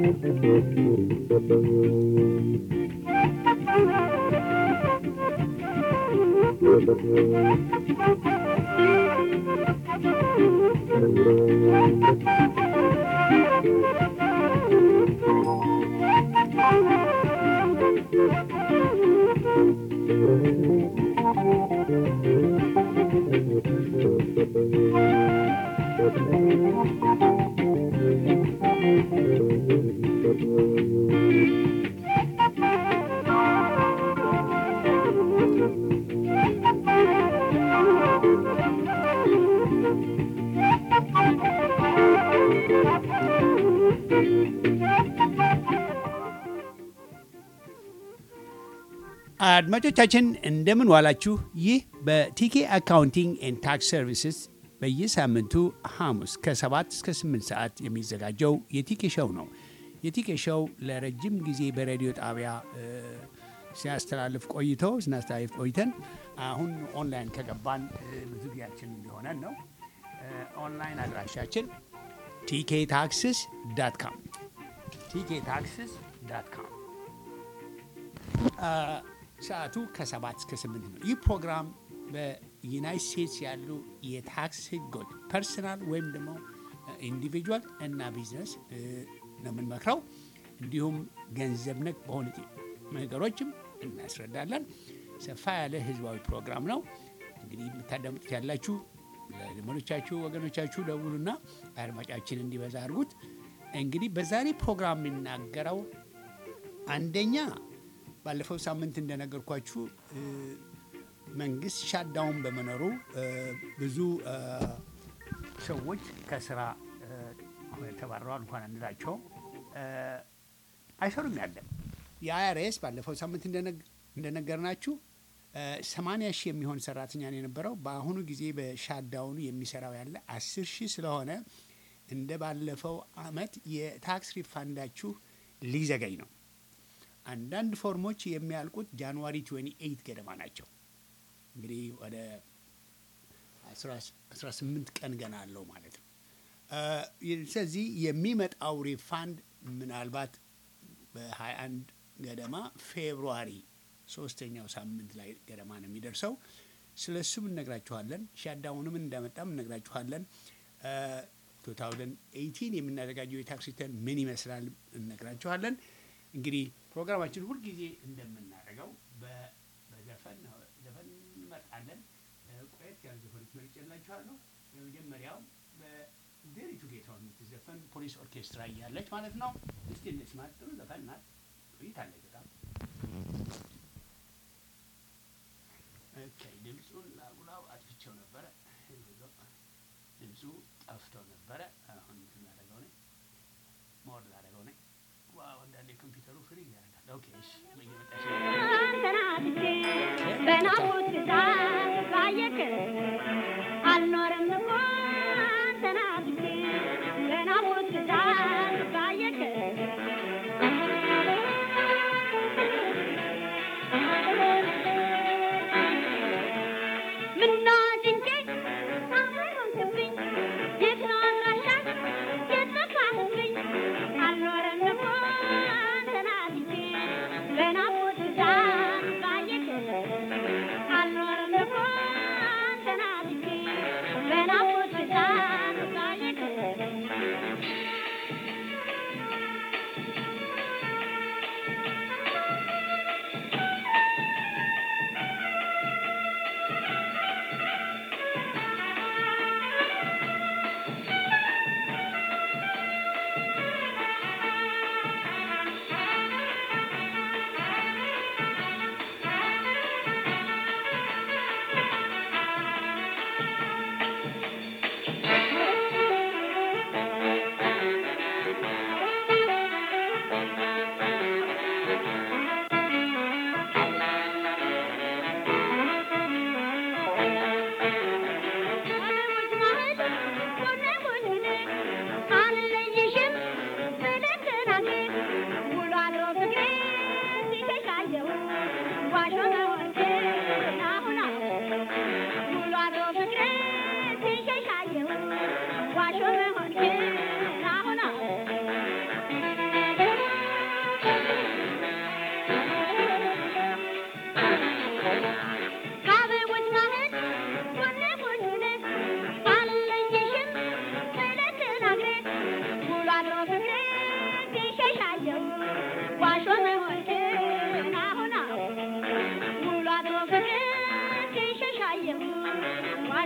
አድማጮቻችን እንደምን ዋላችሁ። ይህ በቲኬ አካውንቲንግ ኤንድ ታክስ ሰርቪስስ በየሳምንቱ ሐሙስ ከ7 እስከ 8 ሰዓት የሚዘጋጀው የቲኬ ሾው ነው። የቲኬ ሾው ለረጅም ጊዜ በሬዲዮ ጣቢያ እ፣ ሲያስተላልፍ ቆይቶ ስናስተላልፍ ቆይተን አሁን ኦንላይን ከገባን እ፣ ብዙ ጊዜያችን እንዲሆነን ነው። እ፣ ኦንላይን አድራሻችን ቲኬ ታክስስ ዳት ካም ቲኬ ታክስስ ዳት ካም ሰዓቱ ከሰባት እስከ ስምንት ነው። ይህ ፕሮግራም በዩናይት ስቴትስ ያሉ የታክስ ህጎች ፐርሰናል ወይም ደግሞ ኢንዲቪጁዋል እና ቢዝነስ እ፣ ነው የምንመክረው። እንዲሁም ገንዘብ ነክ በሆኑ ነገሮችም እናስረዳለን። ሰፋ ያለ ህዝባዊ ፕሮግራም ነው። እንግዲህ የምታዳምጡት ያላችሁ ለዘመዶቻችሁ፣ ወገኖቻችሁ ደውሉና አድማጫችን እንዲበዛ አድርጉት። እንግዲህ በዛሬ ፕሮግራም የሚናገረው አንደኛ ባለፈው ሳምንት እንደነገርኳችሁ እ፣ መንግስት ሻዳውን በመኖሩ እ፣ ብዙ እ፣ ሰዎች ከስራ እ፣ ተባረዋል እንኳን አንላቸው እ፣ አይሰሩም ያለ የአይአርኤስ ባለፈው ሳምንት እንደነግ- እንደነገርናችሁ ሰማንያ ሺህ የሚሆን ሰራተኛ ነው የነበረው። በአሁኑ ጊዜ በሻዳውኑ የሚሰራው ያለ አስር ሺህ ስለሆነ እንደ ባለፈው አመት የታክስ ሪፋንዳችሁ ሊዘገኝ ነው። አንዳንድ ፎርሞች የሚያልቁት ጃንዋሪ 28 ገደማ ናቸው። እንግዲህ ወደ 18 ቀን ገና አለው ማለት ነው። እ፣ ስለዚህ የሚመጣው ሪፋንድ ምናልባት በ21 ገደማ ፌብሩዋሪ ሶስተኛው ሳምንት ላይ ገደማ ነው የሚደርሰው። ስለ እሱም እነግራችኋለን። ሻዳውንም እንዳመጣም እነግራችኋለን። እ፣ 2018 የምናዘጋጀው የታክስ ሪተርን ምን ይመስላል እነግራችኋለን። እንግዲህ ፕሮግራማችን ሁልጊዜ እንደምናደርገው በ- በዘፈን ነው። ዘፈን እንመርጣለን። እ፣ ቆየት ያሉ ዘፈኖች መርጬላችኋለሁ። የመጀመሪያው በዘሪቱ ጌታውን የምትዘፈን ፖሊስ ኦርኬስትራ እያለች ማለት ነው። እስቲ እንስማት። ጥሩ ዘፈን ናት። ቆይታለች በጣም ኦኬ። ድምፁን ላጉላው አጥፍቼው ነበረ። ድምፁ ጠፍቶ ነበረ። አሁን እንትን ላደርገው ነኝ ሞር ላደርገው ነኝ። ዋው እንዳለ ኮምፒውተሩ ፍሪ ያደርጋል። ኦኬ እሺ፣ እየመጣች ነው። በናሙት ብዛት ባየክ አልኖርም እኮ ተናፍቄ በናሙት ብዛት ባየክ ምነው ጭንቄ አመሮንክብኝ የት ነው አድራሻሽ የጠፋህብኝ አልኖርም እኮ ተናፍቄ በናሙት ብዛት ባየክ አልኖርም እኮ ተናፍቄ በናሙት ብዛት ባየክ Thank you.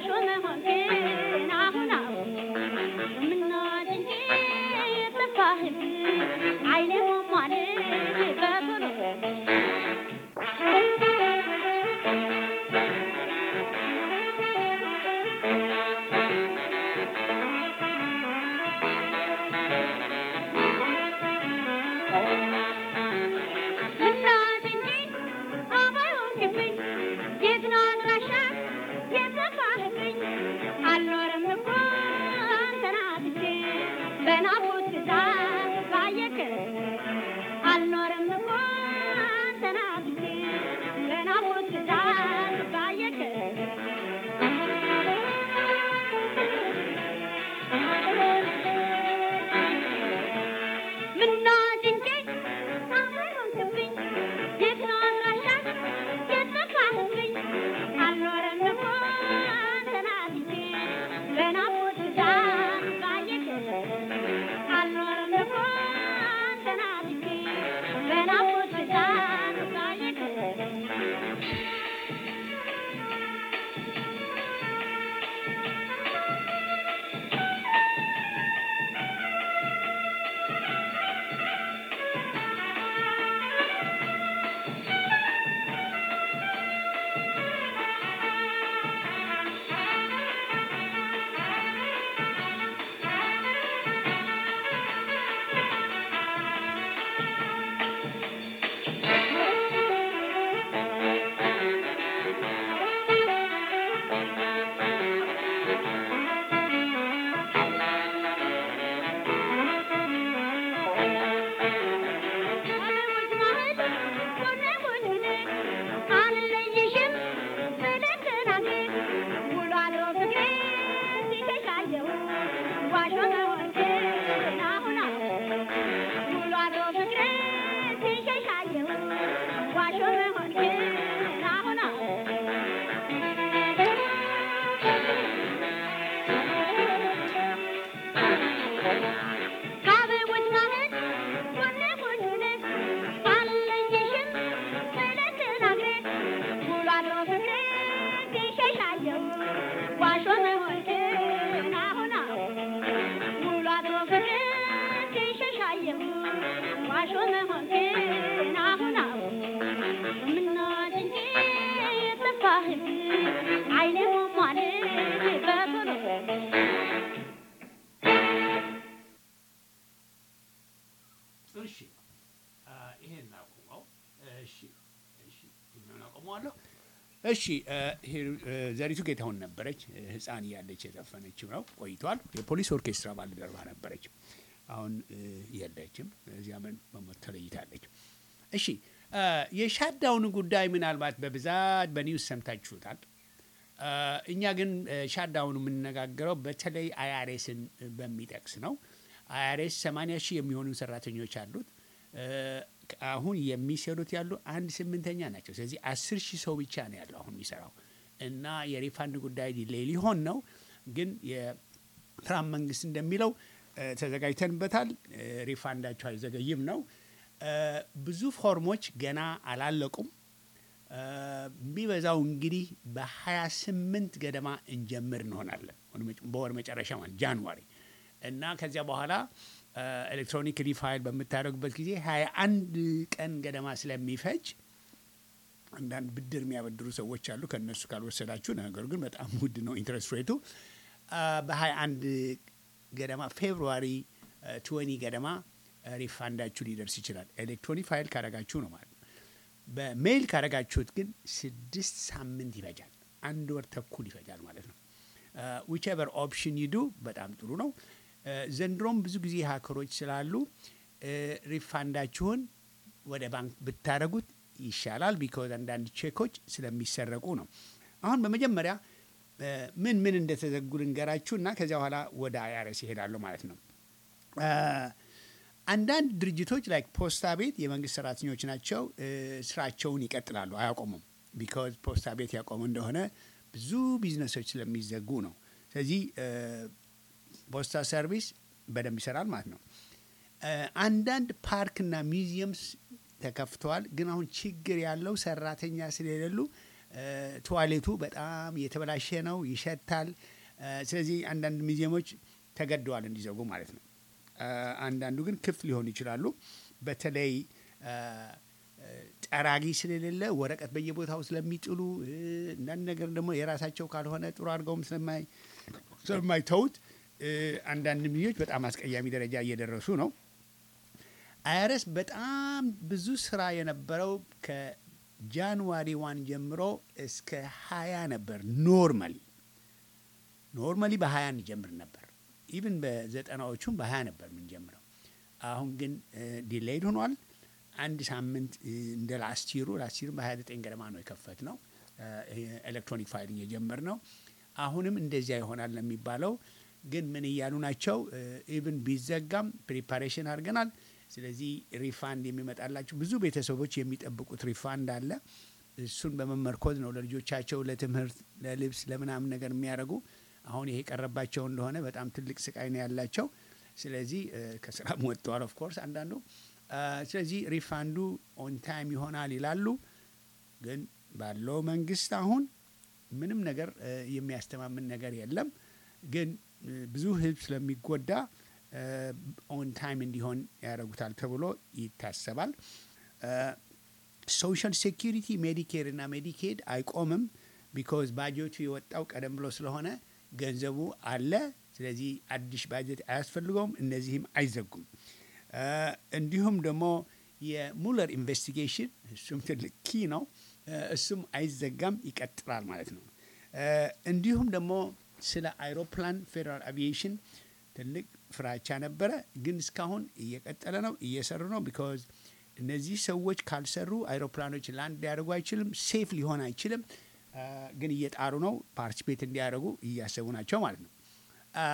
ዋሾ መሆንክን አሁን አሁን ምናት እንጂ የጠፋህብ አይኔ ሞሟል በቶሎ ምናት እንጂ አባይሆንክብኝ የት ነው አድራሻ የጠፋህብኝ አልኖርም እኮ አንተን አጥቼ በናፍቆት ብዛት ባየክ አልኖርም እኮ አንተን አጥቼ በናፍቆት ብዛት ባየክ ምናት እንጂ አባይሆንክብኝ የት ነው አድራሻ የጠፋህብኝ አልኖርም እኮ አንተን አጥቼ በናፍቆት ብዛት ባየክ አልኖርም እኮ አንተን አጥቼ በናፍቆት ብዛት ባየክ ከአበቦች ማህል ጎኔ ጎኔ አልለየሽም ብለህ ተናግረህ ውሎ አድሮ ፍቅሬ ሲሸሻየው ዋሾ መሆንክን አሁን አሁን ውሎ አድሮ ፍቅሬ ሲሸሻየው ዋሾ መሆንክን አሁን አሁን ምናት እንጂ የጠፋህብ አይኔ ሞሟል በቶሎ እሺ አ፣ ይሄን አቁመው። እሺ እሺ ይሄን አቁመዋለሁ። እሺ አ፣ ሂሩ- አ፣ ዘሪቱ ጌታሁን ነበረች አ፣ ህፃን እያለች የዘፈነችው ነው። ቆይቷል። የፖሊስ ኦርኬስትራ ባልደረባ ነበረች። አሁን አ፣ የለችም። እዚህ አመን በሞት ተለይታለች። እሺ አ፣ የሻዳውን ጉዳይ ምናልባት በብዛት በኒውስ ሰምታችሁታል። አ፣ እኛ ግን አ፣ ሻዳውን የምንነጋገረው በተለይ አያሬስን በሚጠቅስ ነው። አያሬስ 80 ሺህ የሚሆኑ ሰራተኞች አሉት። አ፣ አሁን የሚሰሩት ያሉ አንድ ስምንተኛ ናቸው። ስለዚህ አስር ሺህ ሰው ብቻ ነው ያለው አሁን የሚሰራው እና የሪፋንድ ጉዳይ ዲሌይ ሊሆን ነው። ግን የትራምፕ መንግስት እንደሚለው አ፣ ተዘጋጅተንበታል፣ አ፣ ሪፋንዳቸው አይዘገይም ነው። አ፣ ብዙ ፎርሞች ገና አላለቁም። የሚበዛው እንግዲህ በ28 ገደማ እንጀምር እንሆናለን ወደ መጨ- በወር መጨረሻ ማለት ጃንዋሪ እና ከዚያ በኋላ ኤሌክትሮኒክ ሪፋይል በምታደርጉበት ጊዜ 21 ቀን ገደማ ስለሚፈጅ አንዳንድ ብድር የሚያበድሩ ሰዎች አሉ። ከእነሱ ካልወሰዳችሁ ነገሩ ግን በጣም ውድ ነው ኢንትረስት ሬቱ። በ21 ገደማ ፌብሩዋሪ ትወኒ ገደማ ሪፋንዳችሁ ሊደርስ ይችላል። ኤሌክትሮኒክ ፋይል ካረጋችሁ ነው ማለት ነው። በሜይል ካረጋችሁት ግን ስድስት ሳምንት ይፈጃል። አንድ ወር ተኩል ይፈጃል ማለት ነው። ዊችቨር ኦፕሽን ይዱ በጣም ጥሩ ነው። አ፣ ዘንድሮም ብዙ ጊዜ ሀከሮች ስላሉ አ፣ ሪፋንዳችሁን ወደ ባንክ ብታደረጉት ይሻላል። ቢኮዝ አንዳንድ ቼኮች ስለሚሰረቁ ነው። አሁን በመጀመሪያ አ፣ ምን ምን እንደተዘጉ ልንገራችሁ እና ከዚያ በኋላ ወደ አይአርኤስ ይሄዳሉ ማለት ነው። አ፣ አንዳንድ ድርጅቶች ላይክ ፖስታ ቤት የመንግስት ሰራተኞች ናቸው። እ፣ ስራቸውን ይቀጥላሉ፣ አያቆሙም። ቢካዝ ፖስታ ቤት ያቆሙ እንደሆነ ብዙ ቢዝነሶች ስለሚዘጉ ነው። ስለዚህ እ፣ ፖስታ ሰርቪስ በደንብ ይሰራል ማለት ነው። እ፣ አንዳንድ ፓርክና ሚውዚየምስ ተከፍተዋል። ግን አሁን ችግር ያለው ሰራተኛ ስለሌሉ ቱዋሌቱ በጣም የተበላሸ ነው፣ ይሸታል። እ፣ ስለዚህ አንዳንድ ሙዚየሞች ተገደዋል እንዲዘጉ ማለት ነው። እ፣ አንዳንዱ ግን ክፍት ሊሆኑ ይችላሉ። በተለይ እ፣ እ፣ ጠራጊ ስለሌለ ወረቀት በየቦታው ስለሚጥሉ እ፣ አንዳንድ ነገር ደግሞ የራሳቸው ካልሆነ ጥሩ አድርገውም ስለማይ ስለማይተውት እ፣ አንዳንድ ሙዚየሞች በጣም አስቀያሚ ደረጃ እየደረሱ ነው። አይረስ በጣም ብዙ ስራ የነበረው ከጃንዋሪ ዋን ጀምሮ እስከ ሀያ ነበር። ኖርማሊ ኖርማሊ በሀያ እንጀምር ነበር። ኢቭን በዘጠናዎቹም በሀያ ነበር የምንጀምረው። አሁን ግን ዲሌይድ ሆኗል። አንድ ሳምንት እ፣ እንደ ላስቲሩ ላስቲሩ በሀያ ዘጠኝ ገደማ ነው የከፈት ነው ኤሌክትሮኒክ ፋይሊንግ የጀመር ነው። አሁንም እንደዚያ ይሆናል ነው የሚባለው። ግን ምን እያሉ ናቸው? ኢቭን ቢዘጋም ፕሪፓሬሽን አድርገናል። ስለዚህ ሪፋንድ የሚመጣላቸው ብዙ ቤተሰቦች የሚጠብቁት ሪፋንድ አለ። እሱን በመመርኮዝ ነው ለልጆቻቸው ለትምህርት፣ ለልብስ፣ ለምናምን ነገር የሚያደርጉ አሁን ይሄ የቀረባቸው እንደሆነ በጣም ትልቅ ስቃይ ነው ያላቸው። ስለዚህ እ፣ ከስራም ወጥተዋል ኦፍኮርስ አንዳንዱ። እ፣ ስለዚህ ሪፋንዱ ኦን ታይም ይሆናል ይላሉ። ግን ባለው መንግስት አሁን ምንም ነገር እ፣ የሚያስተማምን ነገር የለም። ግን እ፣ ብዙ ህዝብ ስለሚጎዳ ኦን ታይም እንዲሆን ያደርጉታል ተብሎ ይታሰባል። ሶሻል ሴኪሪቲ ሜዲኬር እና ሜዲኬድ አይቆምም። ቢኮዝ ባጀቱ የወጣው ቀደም ብሎ ስለሆነ ገንዘቡ አለ። ስለዚህ አዲስ ባጀት አያስፈልገውም። እነዚህም አይዘጉም። እ፣ እንዲሁም ደግሞ የሙለር ኢንቨስቲጌሽን እሱም ትልቅ ኪ ነው። እ፣ እሱም አይዘጋም፣ ይቀጥላል ማለት ነው። እ፣ እንዲሁም ደግሞ ስለ አይሮፕላን ፌዴራል አቪዬሽን ትልቅ ፍራቻ ነበረ፣ ግን እስካሁን እየቀጠለ ነው፣ እየሰሩ ነው። ቢካዝ እነዚህ ሰዎች ካልሰሩ አይሮፕላኖች ላንድ ሊያደርጉ አይችልም፣ ሴፍ ሊሆን አይችልም። አ፣ ግን እየጣሩ ነው፣ ፓርቲስፔት እንዲያደርጉ እያሰቡ ናቸው ማለት ነው። አ፣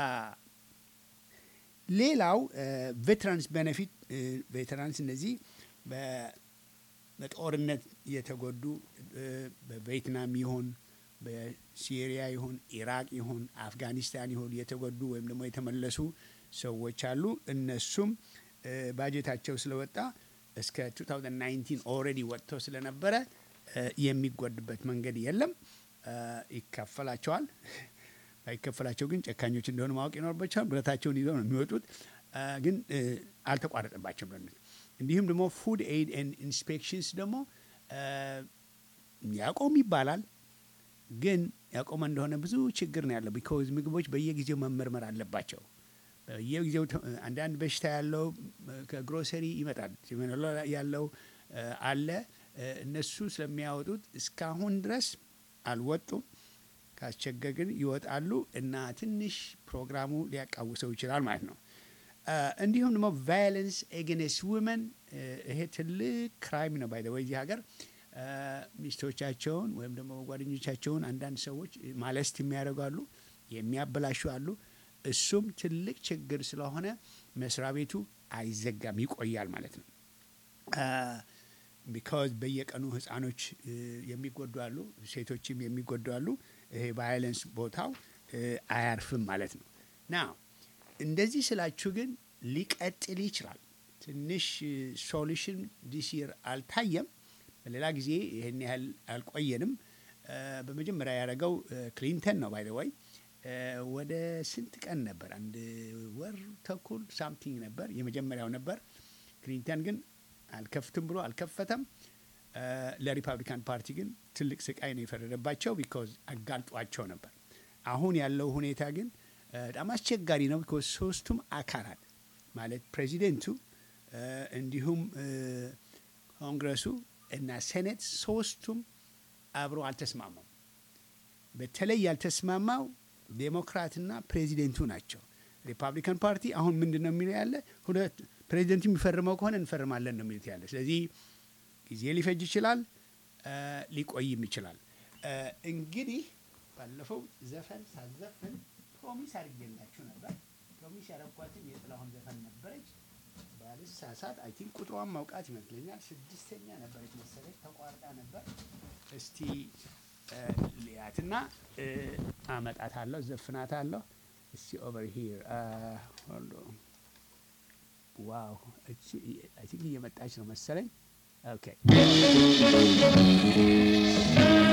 ሌላው ቬትራንስ ቤኔፊት ቬትራንስ እነዚህ በ- በጦርነት የተጎዱ እ፣ በቬትናም ይሁን በሲሪያ ይሁን ኢራቅ ይሁን አፍጋኒስታን ይሁን የተጎዱ ወይም ደግሞ የተመለሱ ሰዎች አሉ። እነሱም እ፣ ባጀታቸው ስለወጣ እስከ 2019 ኦልሬዲ ወጥቶ ስለነበረ እ፣ የሚጎድበት መንገድ የለም። እ፣ ይከፈላቸዋል። ባይከፈላቸው ግን ጨካኞች እንደሆነ ማወቅ ይኖርባቸዋል። ብረታቸውን ይዘው ነው የሚወጡት። እ፣ ግን እ፣ አልተቋረጠባቸውም ለነሱ። እንዲሁም ደግሞ ፉድ ኤድ ኤንድ ኢንስፔክሽንስ ደግሞ እ፣ ያቆም ይባላል ግን ያቆመ እንደሆነ ብዙ ችግር ነው ያለው። ቢኮዝ ምግቦች በየጊዜው መመርመር አለባቸው። በየጊዜው ተ- አንዳንድ በሽታ ያለው እ፣ ከግሮሰሪ ይመጣል ሲመነሎ ያለው እ፣ አለ እ፣ እነሱ ስለሚያወጡት እስካሁን ድረስ አልወጡም። ካስቸገር ግን ይወጣሉ እና ትንሽ ፕሮግራሙ ሊያቃውሰው ይችላል ማለት ነው። እ፣ እንዲሁም ደግሞ ቫዮለንስ ኤጌንስት ውመን ይሄ ትልቅ ክራይም ነው ባይ ወይ እዚህ ሀገር እ፣ ሚስቶቻቸውን ወይም ደግሞ ጓደኞቻቸውን አንዳንድ ሰዎች ማለስት የሚያደርጉ አሉ፣ የሚያበላሹ አሉ። እሱም ትልቅ ችግር ስለሆነ መስሪያ ቤቱ አይዘጋም፣ ይቆያል ማለት ነው። ቢካዝ በየቀኑ ህፃኖች እ፣ የሚጎዱ አሉ፣ ሴቶችም የሚጎዱ አሉ። ይሄ ቫዮለንስ ቦታው እ፣ አያርፍም ማለት ነው። ና እንደዚህ ስላችሁ ግን ሊቀጥል ይችላል። ትንሽ ሶሉሽን ዲስ ይር አልታየም። በሌላ ጊዜ ይህን ያህል አልቆየንም። እ፣ በመጀመሪያ ያደረገው እ፣ ክሊንተን ነው ባይ ዘ ወይ ወደ ስንት ቀን ነበር? አንድ ወር ተኩል ሳምቲንግ ነበር የመጀመሪያው ነበር። ክሊንተን ግን አልከፍትም ብሎ አልከፈተም። እ፣ ለሪፐብሊካን ፓርቲ ግን ትልቅ ስቃይ ነው የፈረደባቸው ቢኮዝ አጋልጧቸው ነበር። አሁን ያለው ሁኔታ ግን እ፣ በጣም አስቸጋሪ ነው ቢኮዝ ሶስቱም አካላት ማለት ፕሬዚደንቱ እ፣ እንዲሁም እ፣ ኮንግረሱ እና ሴኔት ሶስቱም አብሮ አልተስማሙም። በተለይ ያልተስማማው ዴሞክራትና ፕሬዚደንቱ ናቸው። ሪፐብሊካን ፓርቲ አሁን ምንድን ነው የሚለው ያለ ሁለት ፕሬዚደንቱ የሚፈርመው ከሆነ እንፈርማለን ነው የሚሉት ያለ። ስለዚህ ጊዜ ሊፈጅ ይችላል፣ እ፣ ሊቆይም ይችላል። እ፣ እንግዲህ ባለፈው ዘፈን ሳዘፍን ፕሮሚስ አድርጌላችሁ ነበር። ፕሮሚስ ያረኳትን የጥላሁን ዘፈን ነበረች። ባልሳሳት አይ ቲንክ ቁጥሯን ማውቃት ይመስለኛል። ስድስተኛ ነበረች መሰለች፣ ተቋርጣ ነበር። እስቲ እ፣ ልያትና እ፣ አመጣታለሁ፣ ዘፍናታለሁ። እስቲ ኦቨር ሂር ሆልድ ኦን። ዋው እቺ አይ ቲንክ እየመጣች ነው መሰለኝ። ኦኬ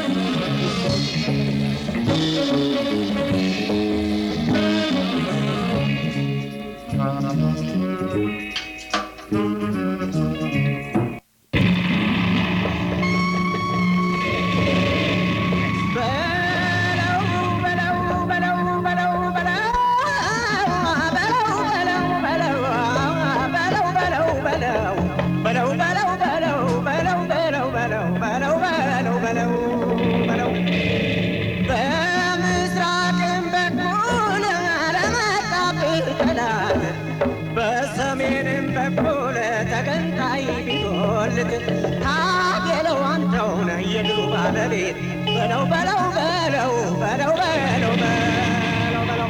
በሰሜንም በኩል ተገንጣይ ቢጎልት ታገለው አንተው ነህ የድሉ ባለቤት በለው በለው በለው በለው በለው በለው በለው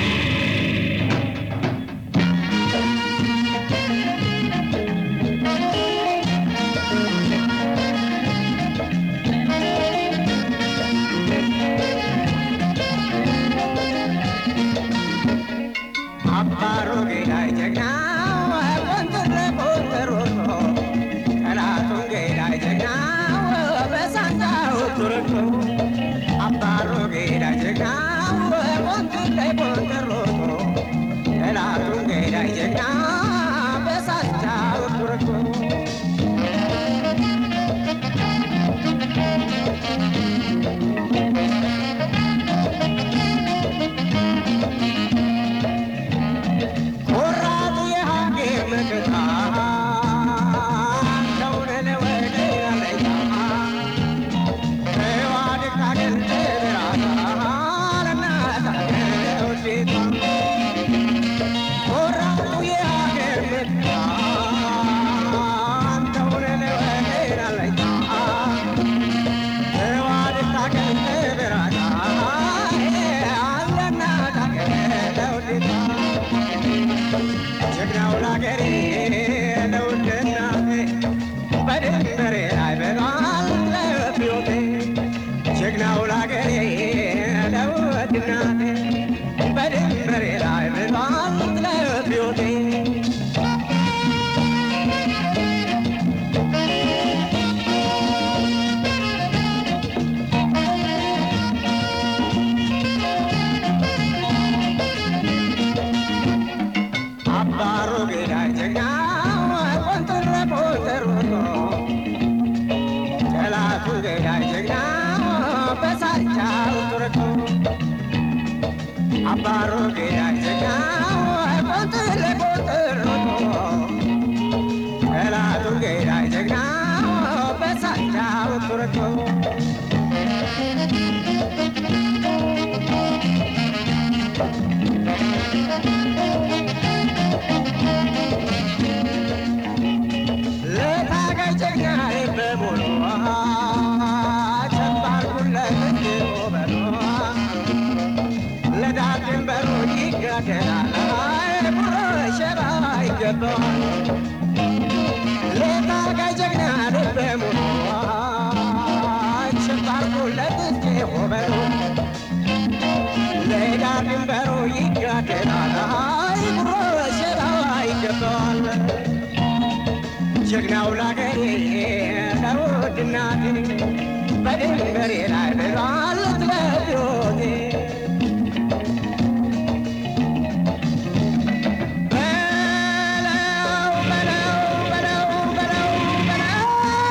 አባሮ ገዳይ ጀግናው ቆንጥረ ቆንጥሮቶ ጠላቱን ገዳይ ጀግናው በሳንዳው ቱርቶ አባሮ ገዳይ ጀግናው ቆንጥረ ቆንጥሮቶ ጠላቱን ገዳይ ጀግና በሳንዳው ቱርቶ ቆራጡ የሀገር መከታ ከሆነ ለወደ አለኛ ተዋድቅ ታገል ብራታ ለናታ ውዴታ ቆራጡ የሀገር መከታ ከሆነ ለወደ አለኛ ተዋድቅ ታገል ብራታ ለናታ ውዴታ ጀግናው ላገሬ ለውድ እናቴ በድንበሬ ላይ በሏል ለሕይወቴ ጀግናው ላገሬ ለውድ እናቴ በድንበሬ ላይ በሏል ለሕይወቴ አባሮ ገዳይ ጀግናው ቆንጥረ ቆንጥሮቶ ጠላቱ ገዳይ ጀግናው በሳቻው ቱርቶ አባሮ ገዳይ ጀግናው ቆንጥረ ቆንጥሮቶ ጠላቱ ገዳይ ጀግናው በሳቻው ቱርቶ ለታጋይ ጀግና በሙሉ ጨባርኩለት እንዲሁ በሉ ለዳር ድንበሩ ይጋደላል ጉሮ ሸራ ይገባዋል ለታጋይ ጀግና በሙሉ ጨባርኩለት እንዲሁ በሉ ለዳር ድንበሩ ይጋደላል ጉሮ ሸራ ይገባዋል ጀግናው ላገሬ ለውድ እናቴ በድንበሬ ላይ ብሏል ስለሕይወቴ በለው በለው በለው በለው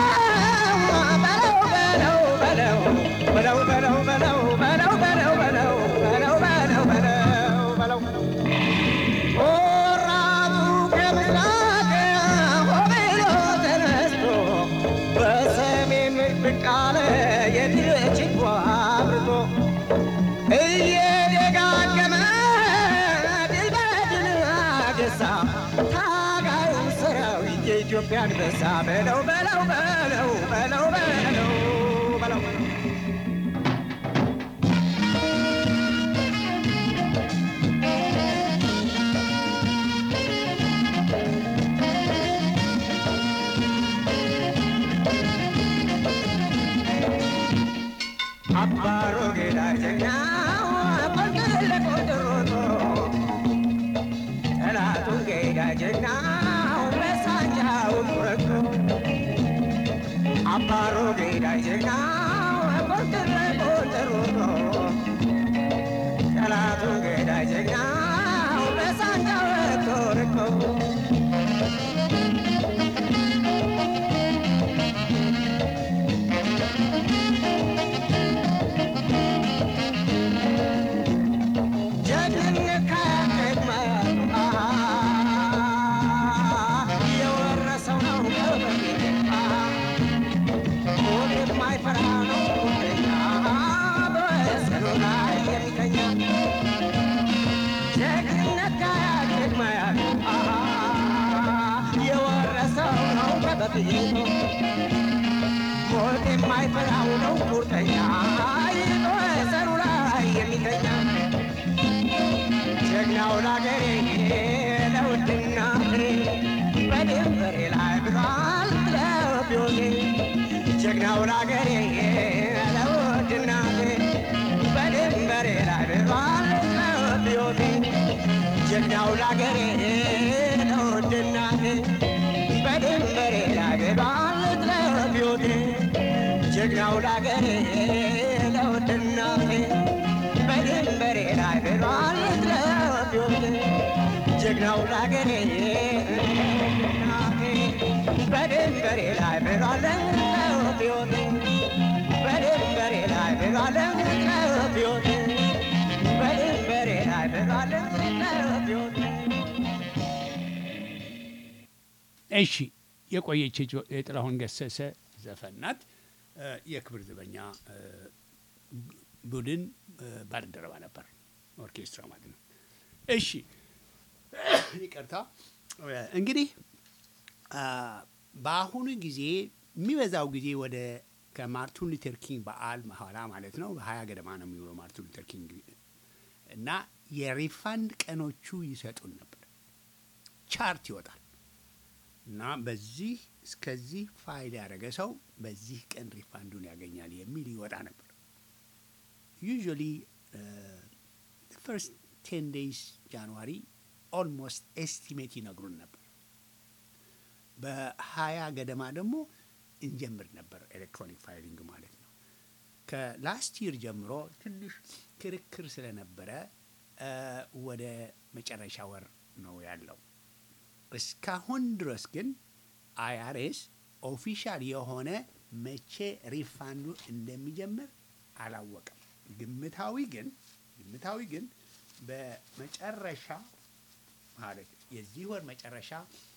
በለው በለው በለው በለው በለው በለው በለው በለው በለው በለው በለው በለው ቆራጡ ከምስራቅ ሆብሎ ተነስቶ በሰሜን ብቅ አለ የድችጓ አብርቶ እየደጋገመ ድል በድል አገሳ ታጋዩ ሰራዊት የኢትዮጵያ አንበሳ በለው በለው በለው በለው በለው በለው አባሮ ጌዳ ጀግናው ቆንጥለ ቆንጥሮቶ ጠላቱን ጌዳ ጀግናው በሳንጃው ቁረቶ አባሮ ጌዳ ጀግናው ቆንጥለ በፊቱ ሞት የማይፈራው ነው ቁርጠኛ ይዞ ሰሩ ላይ የሚተኛ ጀግናው ላገሬ ለውድና በድንበሬ ላይ ብሏል ለቢዮቴ ጀግናው ላገሬ ለውድና በድንበሬ ላይ ብሏል ለቢዮቴ ጀግናው ላገሬ ለውድና በድንበሬ ላይ ብሏል ለቢዮቴ ጀግናው ላገሬ ለውድና በድንበሬ ላይ ብሏል ለቢዮቴ ጀግናው ላገሬ በድንበሬ ላይ ብሏል ለቢዮቴ በድንበሬ ላይ ብሏል ለቢዮቴ በድንበሬ ላይ ብሏል ለቢዮቴ እሺ የቆየች የጆ- የጥላሁን ገሰሰ ዘፈን ናት። እ፣ የክብር ዘበኛ እ፣ ቡድን እ፣ ባልደረባ ነበር፣ ኦርኬስትራ ማለት ነው። እሺ ይቅርታ። እ፣ እንግዲህ አ፣ በአሁኑ ጊዜ የሚበዛው ጊዜ ወደ ከማርቲን ሉተር ኪንግ በዓል በኋላ ማለት ነው በሀያ ገደማ ነው የሚውለው ማርቲን ሉተር ኪንግ እና የሪፋንድ ቀኖቹ ይሰጡን ነበር። ቻርት ይወጣል እና በዚህ እስከዚህ ፋይል ያደረገ ሰው በዚህ ቀን ሪፋንዱን ያገኛል የሚል ይወጣ ነበር። ዩዥዋሊ ፈርስት ቴን ዴይስ ጃንዋሪ ኦልሞስት ኤስቲሜት ይነግሩን ነበር። በሀያ ገደማ ደግሞ እንጀምር ነበር ኤሌክትሮኒክ ፋይሊንግ ማለት ነው። ከላስት ይር ጀምሮ ትንሽ ክርክር ስለነበረ እ፣ ወደ መጨረሻ ወር ነው ያለው። እስካሁን ድረስ ግን አይአርኤስ ኦፊሻል የሆነ መቼ ሪፋንዱ እንደሚጀምር አላወቀም። ግምታዊ ግን ግምታዊ ግን በመጨረሻ ማለት የዚህ ወር መጨረሻ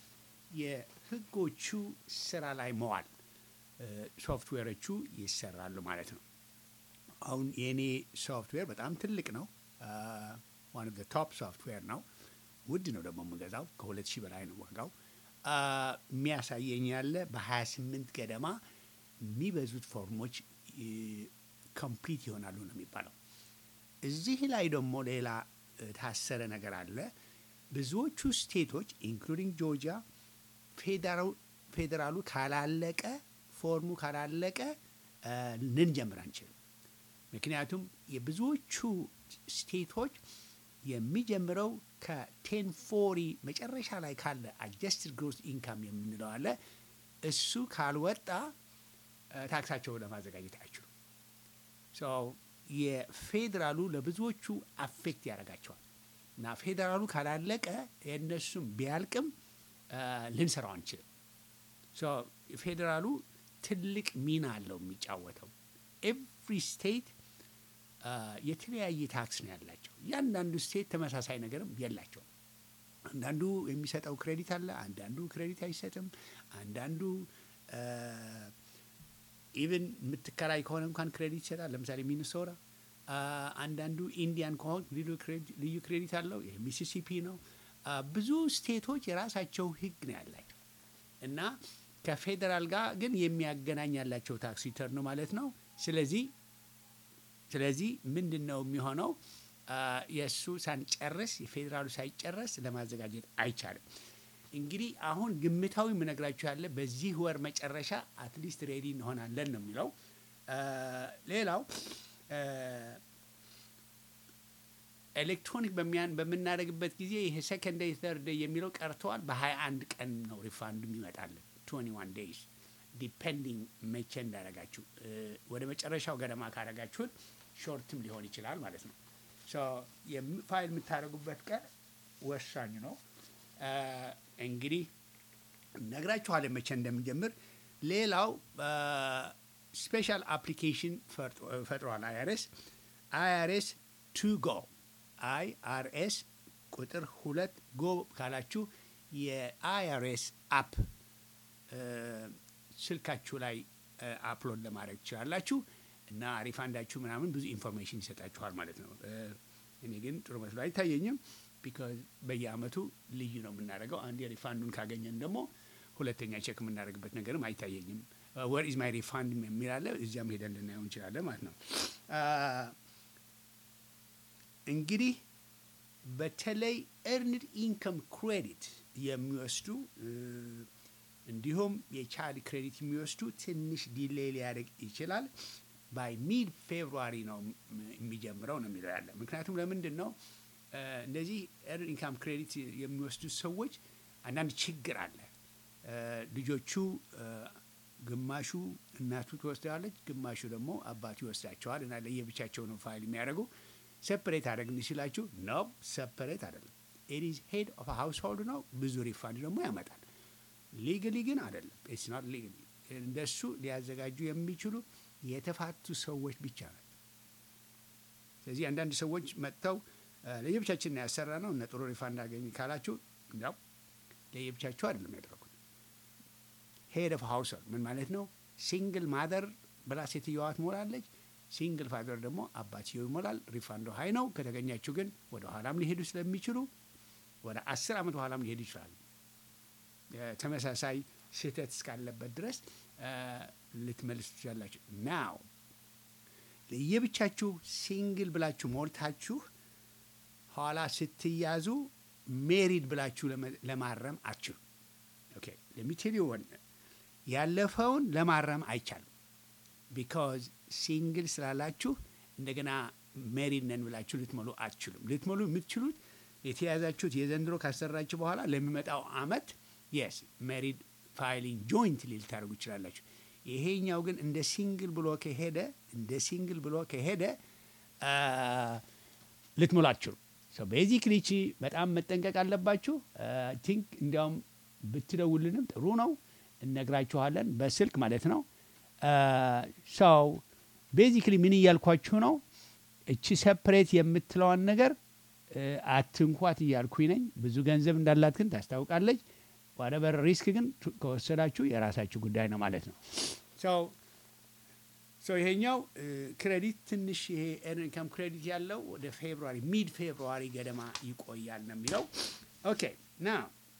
የህጎቹ ስራ ላይ መዋል እ፣ ሶፍትዌሮቹ ይሰራሉ ማለት ነው። አሁን የእኔ ሶፍትዌር በጣም ትልቅ ነው። ዋን ኦፍ ቶፕ ሶፍትዌር ነው። ውድ ነው ደግሞ የምገዛው ከሁለት ሺህ በላይ ነው ዋጋው። አ፣ የሚያሳየኝ ያለ በ28 ገደማ የሚበዙት ፎርሞች ኮምፕሊት ይሆናሉ ነው የሚባለው። እዚህ ላይ ደግሞ ሌላ እ፣ ታሰረ ነገር አለ። ብዙዎቹ ስቴቶች ኢንክሉዲንግ ጆርጂያ ፌዴራሉ- ፌዴራሉ ካላለቀ ፎርሙ ካላለቀ እ፣ ልንጀምር አንችልም። ምክንያቱም የብዙዎቹ ስቴቶች የሚጀምረው ከቴን ፎሪ መጨረሻ ላይ ካለ አጀስትድ ግሮስ ኢንካም የምንለው አለ። እሱ ካልወጣ እ፣ ታክሳቸውን ለማዘጋጀት አይችሉም። ሶ የፌዴራሉ ለብዙዎቹ አፌክት ያደርጋቸዋል እና ፌዴራሉ ካላለቀ የእነሱም ቢያልቅም እ፣ ልንሰራው አንችልም። ሶ ፌዴራሉ ትልቅ ሚና አለው የሚጫወተው። ኤቭሪ ስቴት የተለያየ ታክስ ነው ያላቸው። እያንዳንዱ ስቴት ተመሳሳይ ነገርም የላቸውም። አንዳንዱ የሚሰጠው ክሬዲት አለ፣ አንዳንዱ ክሬዲት አይሰጥም። አንዳንዱ ኢቨን የምትከራይ ከሆነ እንኳን ክሬዲት ይሰጣል። ለምሳሌ ሚኒሶራ። አንዳንዱ ኢንዲያን ከሆን ልዩ ክሬዲት አለው። ይሄ ሚሲሲፒ ነው። አ፣ ብዙ ስቴቶች የራሳቸው ህግ ነው ያላቸው እና ከፌዴራል ጋር ግን የሚያገናኝ ያላቸው ታክስ ሪተርን ነው ማለት ነው። ስለዚህ ስለዚህ ምንድን ነው የሚሆነው? አ፣ የእሱ ሳንጨርስ የፌዴራሉ ሳይጨረስ ለማዘጋጀት አይቻልም። እንግዲህ አሁን ግምታዊ የምነግራችሁ ያለ በዚህ ወር መጨረሻ አትሊስት ሬዲ እንሆናለን ነው የሚለው። አ፣ ሌላው አ፣ ኤሌክትሮኒክ በሚያን በምናደርግበት ጊዜ ይሄ ሰከንድ ዴይ ተርድ ዴይ የሚለው ቀርተዋል። በሀያ አንድ ቀን ነው ሪፋንዱ የሚመጣለን ትዌንቲ ዋን ዴይስ ዲፔንዲንግ መቼ እንዳደረጋችሁ እ፣ ወደ መጨረሻው ገደማ ካደረጋችሁት ሾርትም ሊሆን ይችላል ማለት ነው። ሶ የም- ፋይል የምታደርጉበት ቀን ወሳኝ ነው። አ፣ እንግዲህ እነግራችኋለን መቼ እንደምንጀምር። ሌላው ስፔሻል አፕሊኬሽን ፈጥሯል አይአርኤስ አይአርኤስ ቱ ጎ አይአርኤስ ቁጥር ሁለት ጎ ካላችሁ የአይአርኤስ አፕ ስልካችሁ ላይ አፕሎድ ለማድረግ ትችላላችሁ እና ሪፋንዳችሁ ምናምን ብዙ ኢንፎርሜሽን ይሰጣችኋል ማለት ነው። እ፣ እኔ ግን ጥሩ መስሎ አይታየኝም። ቢካዝ በየአመቱ ልዩ ነው የምናደርገው። አንድ የሪፋንዱን ካገኘን ደግሞ ሁለተኛ ቼክ የምናደርግበት ነገርም አይታየኝም። ወር ኢዝ ማይ ሪፋንድ የሚል አለ። እዚያም ሄደን ልናየው እንችላለን ማለት ነው። አ፣ እንግዲህ በተለይ ኤርንድ ኢንከም ክሬዲት የሚወስዱ እ፣ እንዲሁም የቻይልድ ክሬዲት የሚወስዱ ትንሽ ዲሌይ ሊያደርግ ይችላል። ባይ ሚድ ፌብሩዋሪ ነው ም- የሚጀምረው ነው የሚለው ያለ። ምክንያቱም ለምንድን ነው እ፣ እንደዚህ ኤርንድ ኢንካም ክሬዲት የሚወስዱ ሰዎች አንዳንድ ችግር አለ። እ፣ ልጆቹ እ፣ ግማሹ እናቱ ትወስደዋለች፣ ግማሹ ደግሞ አባቱ ይወስዳቸዋል እና ለየብቻቸው ነው ፋይል የሚያደርጉ ሰፐሬት አደረግን ሲላችሁ ነው ሰፐሬት አይደለም። ኢዝ ሄድ ኦፍ ሃውስሆልድ ነው። ብዙ ሪፋንድ ደግሞ ያመጣል። ሊግሊ ግን አይደለም። ኢትስ ኖት ሊግሊ። እንደሱ ሊያዘጋጁ የሚችሉ የተፋቱ ሰዎች ብቻ ናቸው። ስለዚህ አንዳንድ ሰዎች መጥተው እ፣ ለየብቻችን ነው ያሰራ ነው እነ ጥሩ ሪፋንድ አገኝ ካላችሁ ያው ለየብቻችሁ አይደለም ያደረጉት። ሄድ ኦፍ ሃውስሆልድ ምን ማለት ነው? ሲንግል ማደር ብላ ሴትየዋ ትሞላለች። ሲንግል ፋዘር ደግሞ አባትየው ይሞላል። ሪፋንዶ ሀይ ነው። ከተገኛችሁ ግን ወደ ኋላም ሊሄዱ ስለሚችሉ ወደ አስር ዓመት በኋላም ሊሄዱ ይችላሉ። እ፣ ተመሳሳይ ስህተት እስካለበት ድረስ እ፣ ልትመልሱ ትችላላችሁ። ናው ለየብቻችሁ ሲንግል ብላችሁ ሞልታችሁ ኋላ ስትያዙ ሜሪድ ብላችሁ ለመ- ለማረም አትችሉ። ኦኬ ለሚቴል ወን ያለፈውን ለማረም አይቻልም። ቢካዝ ሲንግል ስላላችሁ እንደገና ሜሪድ ነን ብላችሁ ልትሞሉ አትችሉም። ልትሞሉ የምትችሉት የተያዛችሁት የዘንድሮ ካሰራችሁ በኋላ ለሚመጣው አመት የስ ሜሪድ ፋይሊንግ ጆይንት ልታደርጉ ይችላላችሁ። ይሄኛው ግን እንደ ሲንግል ብሎ ከሄደ እንደ ሲንግል ብሎ ከሄደ አ፣ ልትሞሉ አትችሉም። ቤዚክሊ ቺ በጣም መጠንቀቅ አለባችሁ። ቲንክ እንዲያውም ብትደውልንም ጥሩ ነው፣ እነግራችኋለን በስልክ ማለት ነው። ሰው ቤዚክሊ ምን እያልኳችሁ ነው? እቺ ሰፕሬት የምትለዋን ነገር እ፣ አትንኳት እያልኩኝ ነኝ። ብዙ ገንዘብ እንዳላት ግን ታስታውቃለች። ዋደበር ሪስክ ግን ቱ- ከወሰዳችሁ የራሳችሁ ጉዳይ ነው ማለት ነው። ሰው ሶ ይሄኛው እ፣ ክሬዲት ትንሽ ይሄ ኤርን ኢንካም ክሬዲት ያለው ወደ ፌብሩዋሪ ሚድ ፌብሩዋሪ ገደማ ይቆያል ነው የሚለው። ኦኬ ና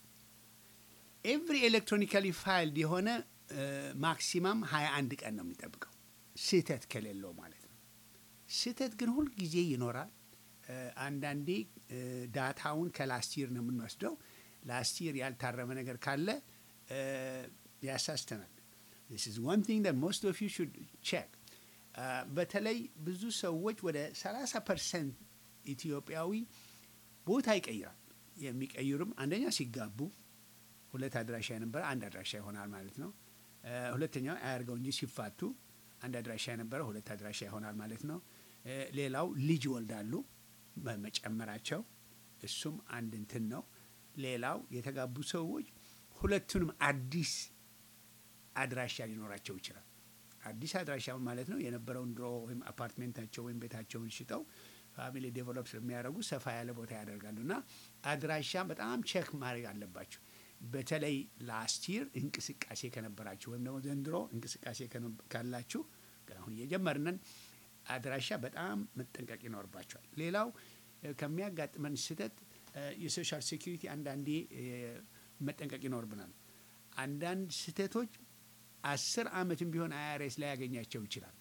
ኤቭሪ ኤሌክትሮኒካሊ ፋይልድ የሆነ ማክሲማም 21 ቀን ነው የሚጠብቀው ስህተት ከሌለው ማለት ነው። ስህተት ግን ሁል ጊዜ ይኖራል። እ፣ አንዳንዴ እ፣ ዳታውን ከላስት ይር ነው የምንወስደው። ላስት ይር ያልታረመ ነገር ካለ እ፣ ያሳስተናል። This is one thing that most of you should check. አ፣ በተለይ ብዙ ሰዎች ወደ 30 ፐርሰንት ኢትዮጵያዊ ቦታ ይቀይራል። የሚቀይሩም አንደኛ ሲጋቡ ሁለት አድራሻ የነበረ አንድ አድራሻ ይሆናል ማለት ነው። እ፣ ሁለተኛው አያርገው እንጂ ሲፋቱ አንድ አድራሻ የነበረ ሁለት አድራሻ ይሆናል ማለት ነው። እ፣ ሌላው ልጅ ይወልዳሉ በመጨመራቸው እሱም አንድ እንትን ነው። ሌላው የተጋቡ ሰዎች ሁለቱንም አዲስ አድራሻ ሊኖራቸው ይችላል። አዲስ አድራሻ ማለት ነው የነበረውን ድሮ ወይም አፓርትሜንታቸው ወይም ቤታቸውን ሽጠው ፋሚሊ ዴቨሎፕ ስለሚያደርጉ ሰፋ ያለ ቦታ ያደርጋሉ እና አድራሻ በጣም ቼክ ማድረግ አለባቸው። በተለይ ላስት ይር እንቅስቃሴ ከነበራችሁ ወይም ደግሞ ዘንድሮ እንቅስቃሴ ከነ- ካላችሁ ግን አሁን እየጀመርነን አድራሻ በጣም መጠንቀቅ ይኖርባቸዋል። ሌላው እ፣ ከሚያጋጥመን ስህተት እ፣ የሶሻል ሴኪሪቲ አንዳንዴ እ፣ መጠንቀቅ ይኖርብናል። አንዳንድ ስህተቶች አስር ዓመትም ቢሆን አይአርኤስ ላይ ያገኛቸው ይችላል።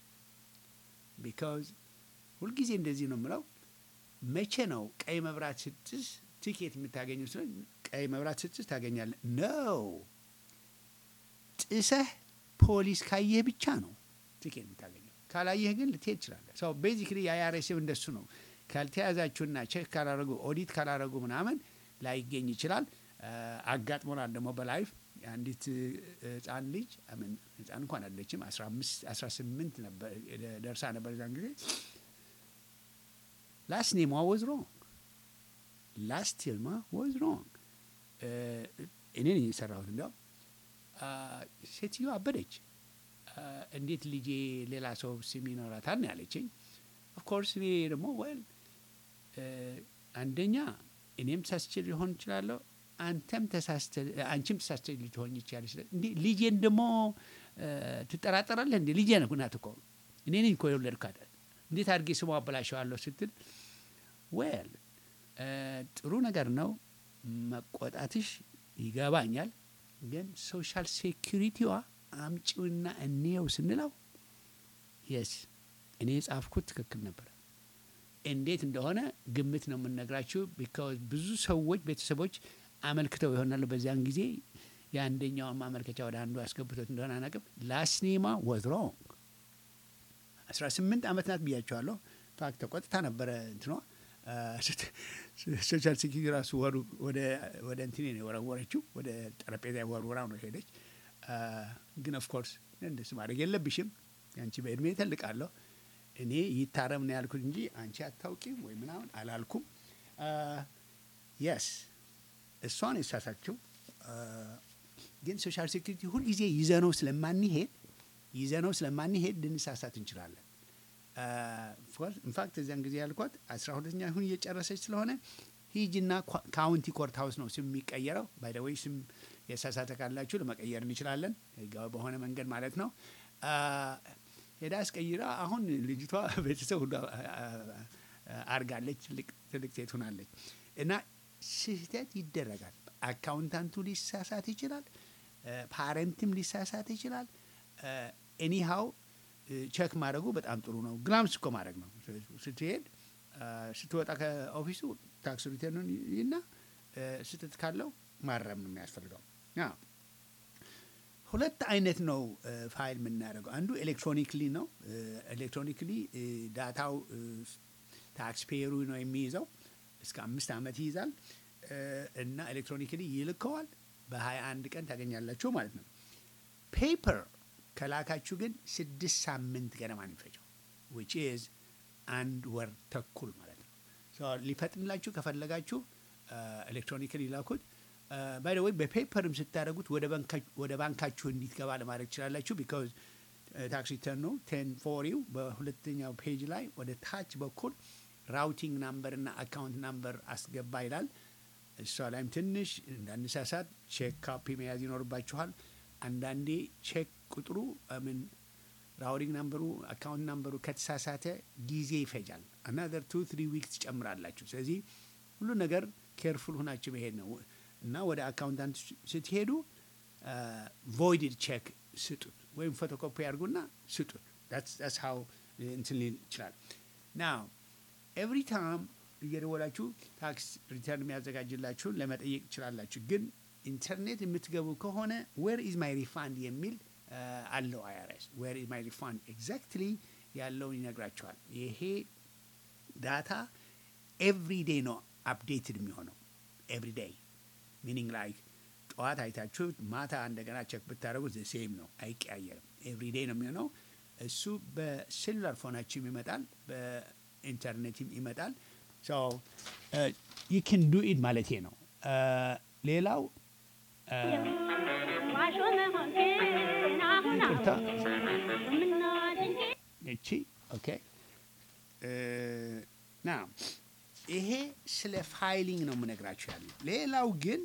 ቢካዝ ሁልጊዜ እንደዚህ ነው የምለው። መቼ ነው ቀይ መብራት ስትስ ቲኬት የምታገኙ? ስለ ቀይ መብራት ስትስ ታገኛለህ ነው። ጥሰህ ፖሊስ ካየህ ብቻ ነው ቲኬት የምታገኘው። ካላየህ ግን ልትሄድ ትችላለህ። ሰው ቤዚክሊ የአይአርኤስም እንደሱ ነው። ካልተያዛችሁና ቼክ ካላረጉ ኦዲት ካላረጉ ምናምን ላይገኝ ይችላል። አ፣ አጋጥሞናል ደግሞ በላይፍ የአንዲት እ፣ ህፃን ልጅ አምን ህፃን እንኳን አለችም አስራ አምስት አስራ ስምንት ነበር ደርሳ ነበር ዛን ጊዜ ላስት ኔሟ ወዝ ሮንግ ላስት ቴልማ ወዝ ሮንግ እኔ ነኝ የሰራሁት እንዲያውም አ፣ ሴትዮ አበደች አ፣ እንዴት ልጄ ሌላ ሰው ስም ይኖራታል ነው ያለችኝ ኦፍኮርስ እኔ ደግሞ ወል አንደኛ እኔም ተሳስቼ ሊሆን እችላለሁ አንተም ተሳስተ አንቺም ተሳስተ ልትሆኝ ይችላለች እንዴ ልጄን ደግሞ እ፣ ትጠራጠራለህ እንዴ ልጄ ነህ ናት እኮ እኔ ነኝ እኮ የወለድኳት እንዴት አድርጌ ስሟ አበላሸዋለሁ ስትል ዌል ጥሩ ነገር ነው መቆጣትሽ ይገባኛል ግን ሶሻል ሴኪሪቲዋ አምጪውና እንየው ስንለው የስ እኔ የጻፍኩት ትክክል ነበር። እንዴት እንደሆነ ግምት ነው የምንነግራችሁ። ቢካዝ ብዙ ሰዎች ቤተሰቦች አመልክተው ይሆናሉ። በዚያን ጊዜ የአንደኛውን ማመልከቻ ወደ አንዱ ያስገብቶት እንደሆነ አናውቅም። ላስኔማ ወዝ ሮንግ አስራ ስምንት ዓመት ናት ብያቸዋለሁ። ፋክት ተቆጥታ ነበረ እንትኗ ሶሻል ሴኪሪቲ ራሱ ወሩ ወደ እንትኔ ነው የወረወረችው። ወደ ጠረጴዛ ወርውራው ነው ሄደች። ግን ኦፍኮርስ እንደሱ ማድረግ የለብሽም አንቺ በእድሜ ተልቃለሁ። እኔ ይታረም ነው ያልኩት እንጂ አንቺ አታውቂም ወይ ምናምን አላልኩም። የስ እሷን የሳሳችው ግን ሶሻል ሴኩሪቲ ሁልጊዜ ይዘነው ስለማንሄድ ይዘነው ስለማንሄድ ልንሳሳት እንችላለን። ኢንፋክት እዚያን ጊዜ ያልኳት አስራ ሁለተኛ ሁን እየጨረሰች ስለሆነ ሂጅና ካውንቲ ኮርት ሀውስ ነው ስም የሚቀየረው። ባይደወይ ስም የሳሳተ ካላችሁ ለመቀየር እንችላለን፣ ህጋዊ በሆነ መንገድ ማለት ነው። ሄዳ አስቀይራ አሁን ልጅቷ ቤተሰብ ሁሉ አርጋለች፣ ትልቅ ሴት ሆናለች። እና ስህተት ይደረጋል። አካውንታንቱ ሊሳሳት ይችላል፣ ፓረንትም ሊሳሳት ይችላል። ኤኒሃው ቸክ ማድረጉ በጣም ጥሩ ነው። ግላምስ እኮ ማድረግ ነው። ስትሄድ ስትወጣ ከኦፊሱ ታክስ ሪተርኑን እና ስህተት ካለው ማረም ነው የሚያስፈልገው። ሁለት አይነት ነው ፋይል የምናደርገው። አንዱ ኤሌክትሮኒክሊ ነው። ኤሌክትሮኒክሊ ዳታው ታክስ ፔየሩ ነው የሚይዘው። እስከ አምስት ዓመት ይይዛል እና ኤሌክትሮኒክሊ ይልከዋል። በሀያ አንድ ቀን ታገኛላችሁ ማለት ነው። ፔፐር ከላካችሁ ግን ስድስት ሳምንት ገደማ ነው የሚፈጀው ዊች ኢዝ አንድ ወር ተኩል ማለት ነው። ሊፈጥንላችሁ ከፈለጋችሁ ኤሌክትሮኒክሊ ላኩት። ባይ ወይ በፔፐርም ስታደረጉት ወደ ባንካችሁ እንዲትገባ ለማድረግ ትችላላችሁ። ቢካዝ ታክስ ሪተርኑ ቴን ፎሪው በሁለተኛው ፔጅ ላይ ወደ ታች በኩል ራውቲንግ ናምበር እና አካውንት ናምበር አስገባ ይላል። እሷ ላይም ትንሽ እንዳንሳሳት ቼክ ካፒ መያዝ ይኖርባችኋል። አንዳንዴ ቼክ ቁጥሩ ምን ራውዲንግ ናምበሩ አካውንት ናምበሩ ከተሳሳተ ጊዜ ይፈጃል። አናዘር ቱ ትሪ ዊክስ ትጨምራላችሁ። ስለዚህ ሁሉ ነገር ኬርፉል ሁናችሁ መሄድ ነው እና ወደ አካውንታንት ስትሄዱ ቮይድድ ቼክ ስጡት ወይም ፎቶኮፒ ያድርጉና ስጡት። ስ ሀው እንትን ሊል ይችላል። ናው ኤቭሪ ታይም እየደወላችሁ ታክስ ሪተርን የሚያዘጋጅላችሁን ለመጠየቅ ትችላላችሁ። ግን ኢንተርኔት የምትገቡ ከሆነ ዌር ኢዝ ማይ ሪፋንድ የሚል አለው አይአርኤስ ዌር ኢዝ ማይ ሪፋንድ ኤግዛክትሊ ያለውን ይነግራቸዋል። ይሄ ዳታ ኤቭሪ ዴይ ነው አፕዴትድ የሚሆነው ኤቭሪ ዴይ ሚኒንግ ላይክ ጠዋት አይታችሁ ማታ እንደገና ቸክ ብታደረጉት ሴም ነው፣ አይቀያየርም። ኤቭሪ ዴይ ነው የሚሆነው። እሱ በሴሉላር ፎናችም ይመጣል፣ በኢንተርኔትም ይመጣል። ዩ ን ዱ ኢት ማለት ነው። ሌላው ይቅርታ እቺ ኦኬ ና ይሄ ስለ ፋይሊንግ ነው የምነግራችሁ ያለው። ሌላው ግን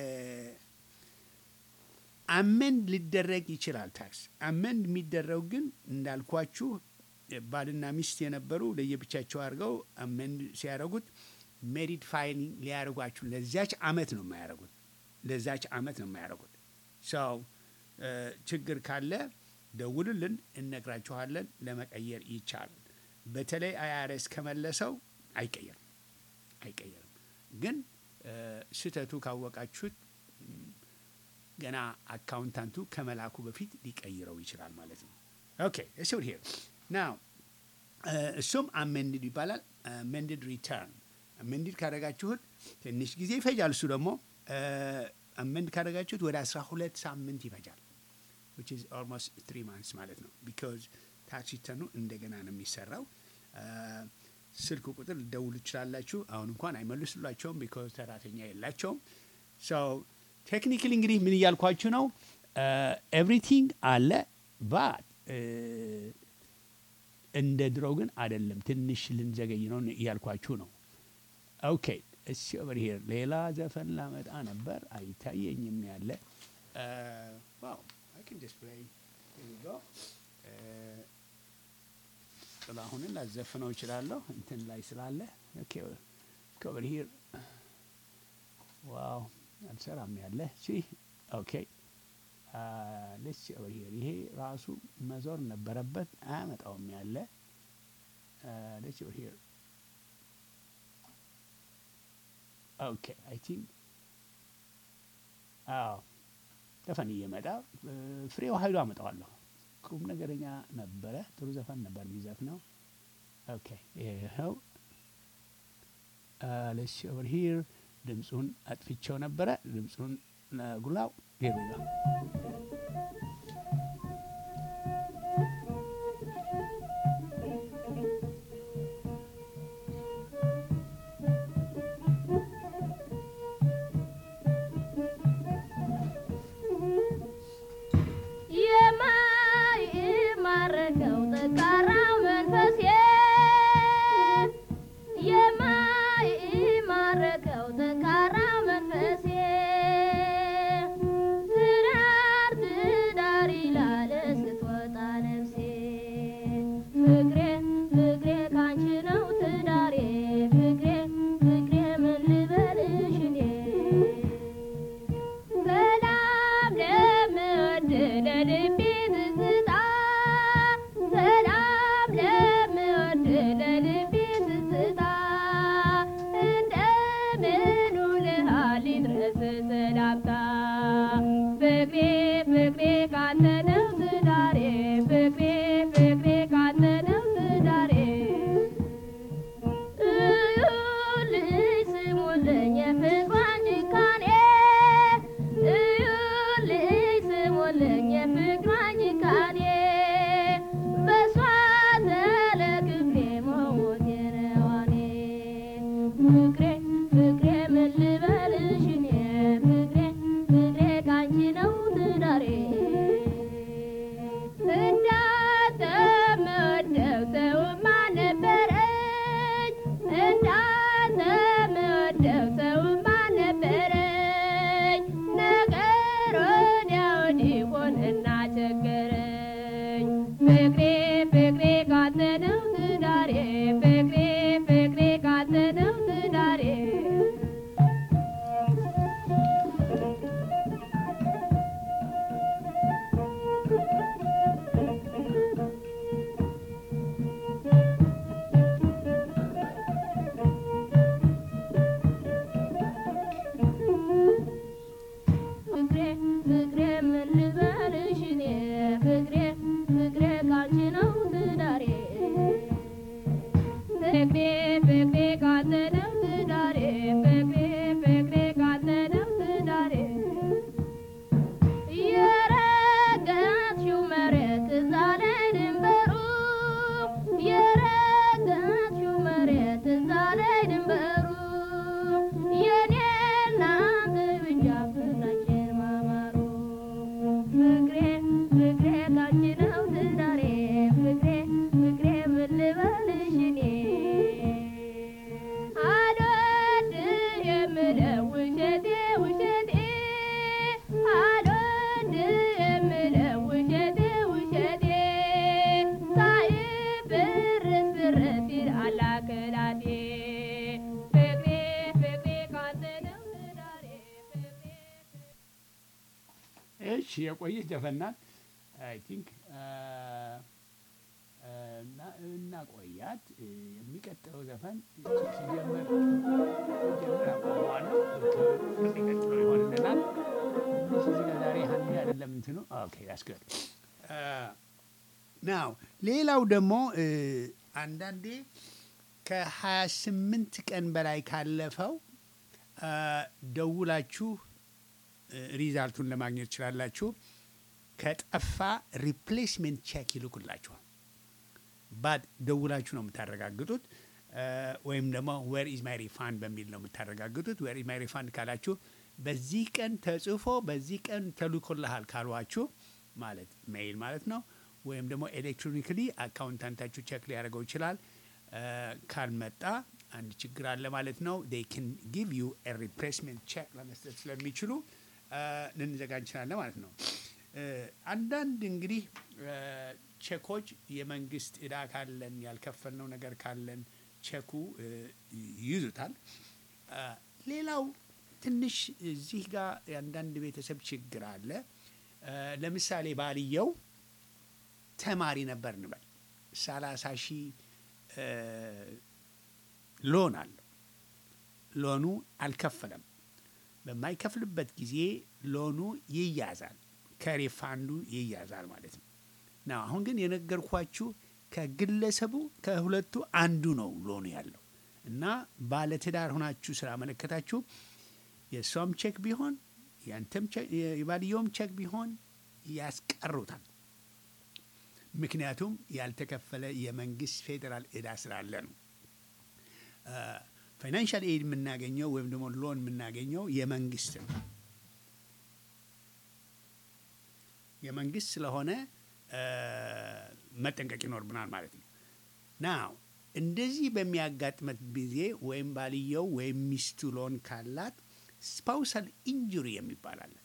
አመንድ ሊደረግ ይችላል። ታክስ አመንድ የሚደረጉ ግን እንዳልኳችሁ ባልና ሚስት የነበሩ ለየብቻቸው አድርገው አመንድ ሲያደርጉት ሜሪድ ፋይሊንግ ሊያደርጓችሁ ለዚያች አመት ነው የማያደርጉት ለዛች አመት ነው የማያደርጉት። ሰው ችግር ካለ ደውሉልን፣ እነግራችኋለን። ለመቀየር ይቻላል። በተለይ አይአርኤስ ከመለሰው አይቀየርም አይቀየርም። ግን ስህተቱ ካወቃችሁት ገና አካውንታንቱ ከመላኩ በፊት ሊቀይረው ይችላል ማለት ነው። ኦኬ እስ ሄር ናው እሱም አሜንድድ ይባላል። አሜንድድ ሪተርን አሜንድድ ካደረጋችሁት ትንሽ ጊዜ ይፈጃል። እሱ ደግሞ አሜንድ ካደረጋችሁት ወደ አስራ ሁለት ሳምንት ይፈጃል which is almost three months ማለት ነው ቢካዝ ታክስ ሪተርኑ እንደገና ነው የሚሰራው። ስልክ ቁጥር ልደውሉ ትችላላችሁ። አሁን እንኳን አይመልሱላቸውም ቢካዝ ሰራተኛ የላቸውም። ሶ ቴክኒካሊ እንግዲህ ምን እያልኳችሁ ነው? ኤቭሪቲንግ አለ ባት እንደ ድሮ ግን አይደለም። ትንሽ ልንዘገይ ነው እያልኳችሁ ነው። ኦኬ እሺ፣ ኦቨር ሄር ሌላ ዘፈን ላመጣ ነበር አይታየኝም ያለ ዋው አይ ካን ጀስት ፕሌይ ሂር ዊ ጎ ጥላሁንን ላዘፍነው እችላለሁ እንትን ላይ ስላለ ኦኬ ኦቨር ሂር ዋው አልሰራም ያለ ሲ ኦኬ ደስ ኦቨር ይሄ ራሱ መዞር ነበረበት፣ አያመጣውም ያለ ደስ ኦቨር ኦኬ አይ ቲንክ አዎ ዘፈን እየመጣ ፍሬው ኃይሉ አመጣዋለሁ። ቁም ነገረኛ ነበረ። ጥሩ ዘፈን ነበር የሚዘፍነው። ኦኬ ይኸው ለስ ኦቨር ሂር ድምፁን አጥፍቼው ነበረ። ድምፁን ጉላው ሄሩ ነው። የማይማረከው ጠንካራው መንፈሴ የማይማረከው ጠንካራው መንፈሴ ትዳር ትዳር ይላል ስትወጣ ነፍሴ ፍቅሬ ፍቅሬ ካንቺ ነው ትዳሬ ፍቅሬ ፍቅሬ ምን ልበልሽ እኔ ሰላም ለምወድ ለልቤ ትዝታ ሰላም ለምወድ ለልቤ ትዝታ እንደምን ውለሃል ይድረስ ሰላምታ ፍቅሬ ፍቅሬ ካንተ ነው ትዳሬ ፍቅሬ ፍቅሬ ካንተ ነው ትዳሬ እዩልኝ ስሙልኝ የፍቅሯን ጭካኔ እዩልኝ ስሙልኝ የፍቅሯን ጭካኔ በሷ ተለክፌ መሞቴ ነው እኔ ፍቅሬ ፍቅሬ ምን ልበልሽ እኔ ፍቅሬ ፍቅሬ ካንቺ ነው ትዳሬ እንዳተመወደው ሰውማ ነበረኝ እንዳተመወደው ሰውማ ነበረኝ ነገር ወዲያ ወዲህ ሆነና ቸገረኝ ፍቅሬ ፍቅሬ ካንተ ነው ትዳሬ ፍቅሬ ፍቅሬ ካንተ ነው ትዳሬ ፍቅሬ ፍቅሬ ምን ልበልሽ እኔ ፍቅሬ ፍቅሬ ካንቺ ነው ትዳሬ ፍቅሬ ፍቅሬ ካንተ ነው ትዳሬ ፍቅሬ ፍቅሬ ካንተ ነው ትዳሬ የረገጥሽው መሬት እዛ ላይ ድንበሩ የረገጥሽው መሬት እዛ ላይ ድንበሩ የኔ እናንተ ብቻ ፍቅራችን ማማሩ ፍቅሬ ፍቅሬ ካንቺ ነው ትዳሬ ፍቅሬ ፍቅሬ ምን ልበልሽ እኔ አልወድ የምለው ውሸቴ ውሸቴ አልወድ የምለው ውሸቴ ውሸቴ ሳይብርስ ብርስ ይላል አክላቴ ፍቅሬ ፍቅሬ ካንተ ነው ትዳሬ ፍቅሬ እሺ የቆየች ዘፈን ናት። አይ ቲንክ እና ቆያት የሚቀጥለው ዘፈን ሲጀምር ሲጀምር አቆመዋለሁ። ቀጥሎ ይሆንልናል። ትንሽ እዚህ ጋር ዛሬ ሀንድ አይደለም እንትኑ ኦኬ ያስገድ ናው ሌላው ደግሞ እ፣ አንዳንዴ ከሀያ ስምንት ቀን በላይ ካለፈው አ፣ ደውላችሁ እ፣ ሪዛልቱን ለማግኘት ትችላላችሁ። ከጠፋ ሪፕሌስሜንት ቼክ ይልኩላችኋል። ባድ ደውላችሁ ነው የምታረጋግጡት። እ፣ ወይም ደግሞ ዌር ኢዝ ማይ ሪፋንድ በሚል ነው የምታረጋግጡት። ዌር ኢዝ ማይ ሪፋንድ ካላችሁ በዚህ ቀን ተጽፎ በዚህ ቀን ተልኮልሃል ካሏችሁ ማለት ሜይል ማለት ነው። ወይም ደግሞ ኤሌክትሮኒክሊ አካውንታንታችሁ ቼክ ሊያደርገው ይችላል። እ፣ ካልመጣ አንድ ችግር አለ ማለት ነው። ዴይ ካን ጊቭ ዩ ሪፕሌስሜንት ቼክ ለመስጠት ስለሚችሉ እ፣ ልንዘጋ እንችላለን ማለት ነው። እ፣ አንዳንድ እንግዲህ እ፣ ቼኮች የመንግስት እዳ ካለን ያልከፈልነው ነገር ካለን ቼኩ እ፣ ይይዙታል። እ፣ ሌላው ትንሽ እዚህ ጋር የአንዳንድ ቤተሰብ ችግር አለ። እ፣ እ፣ ለምሳሌ ባልየው ተማሪ ነበር እንበል ሰላሳ ሺህ እ፣ ሎን አለው። ሎኑ አልከፈለም። በማይከፍልበት ጊዜ ሎኑ ይያዛል፣ ከሪፋንዱ ይያዛል ማለት ነው። ና አሁን ግን የነገርኳችሁ ከግለሰቡ ከሁለቱ አንዱ ነው ሎኑ ያለው እና ባለትዳር ሆናችሁ ስላመለከታችሁ የእሷም ቼክ ቢሆን ያንተም ቼክ- የባልየውም ቼክ ቢሆን ያስቀሩታል። ምክንያቱም ያልተከፈለ የመንግስት ፌዴራል ዕዳ ስላለ ነው። ፋይናንሻል ኤድ የምናገኘው ወይም ደግሞ ሎን የምናገኘው የመንግስት ነው። የመንግስት ስለሆነ እ፣ መጠንቀቅ ይኖርብናል ማለት ነው። ናው እንደዚህ በሚያጋጥመት ጊዜ ወይም ባልየው ወይም ሚስቱ ሎን ካላት ስፓውሳል ኢንጁሪ የሚባል አለ።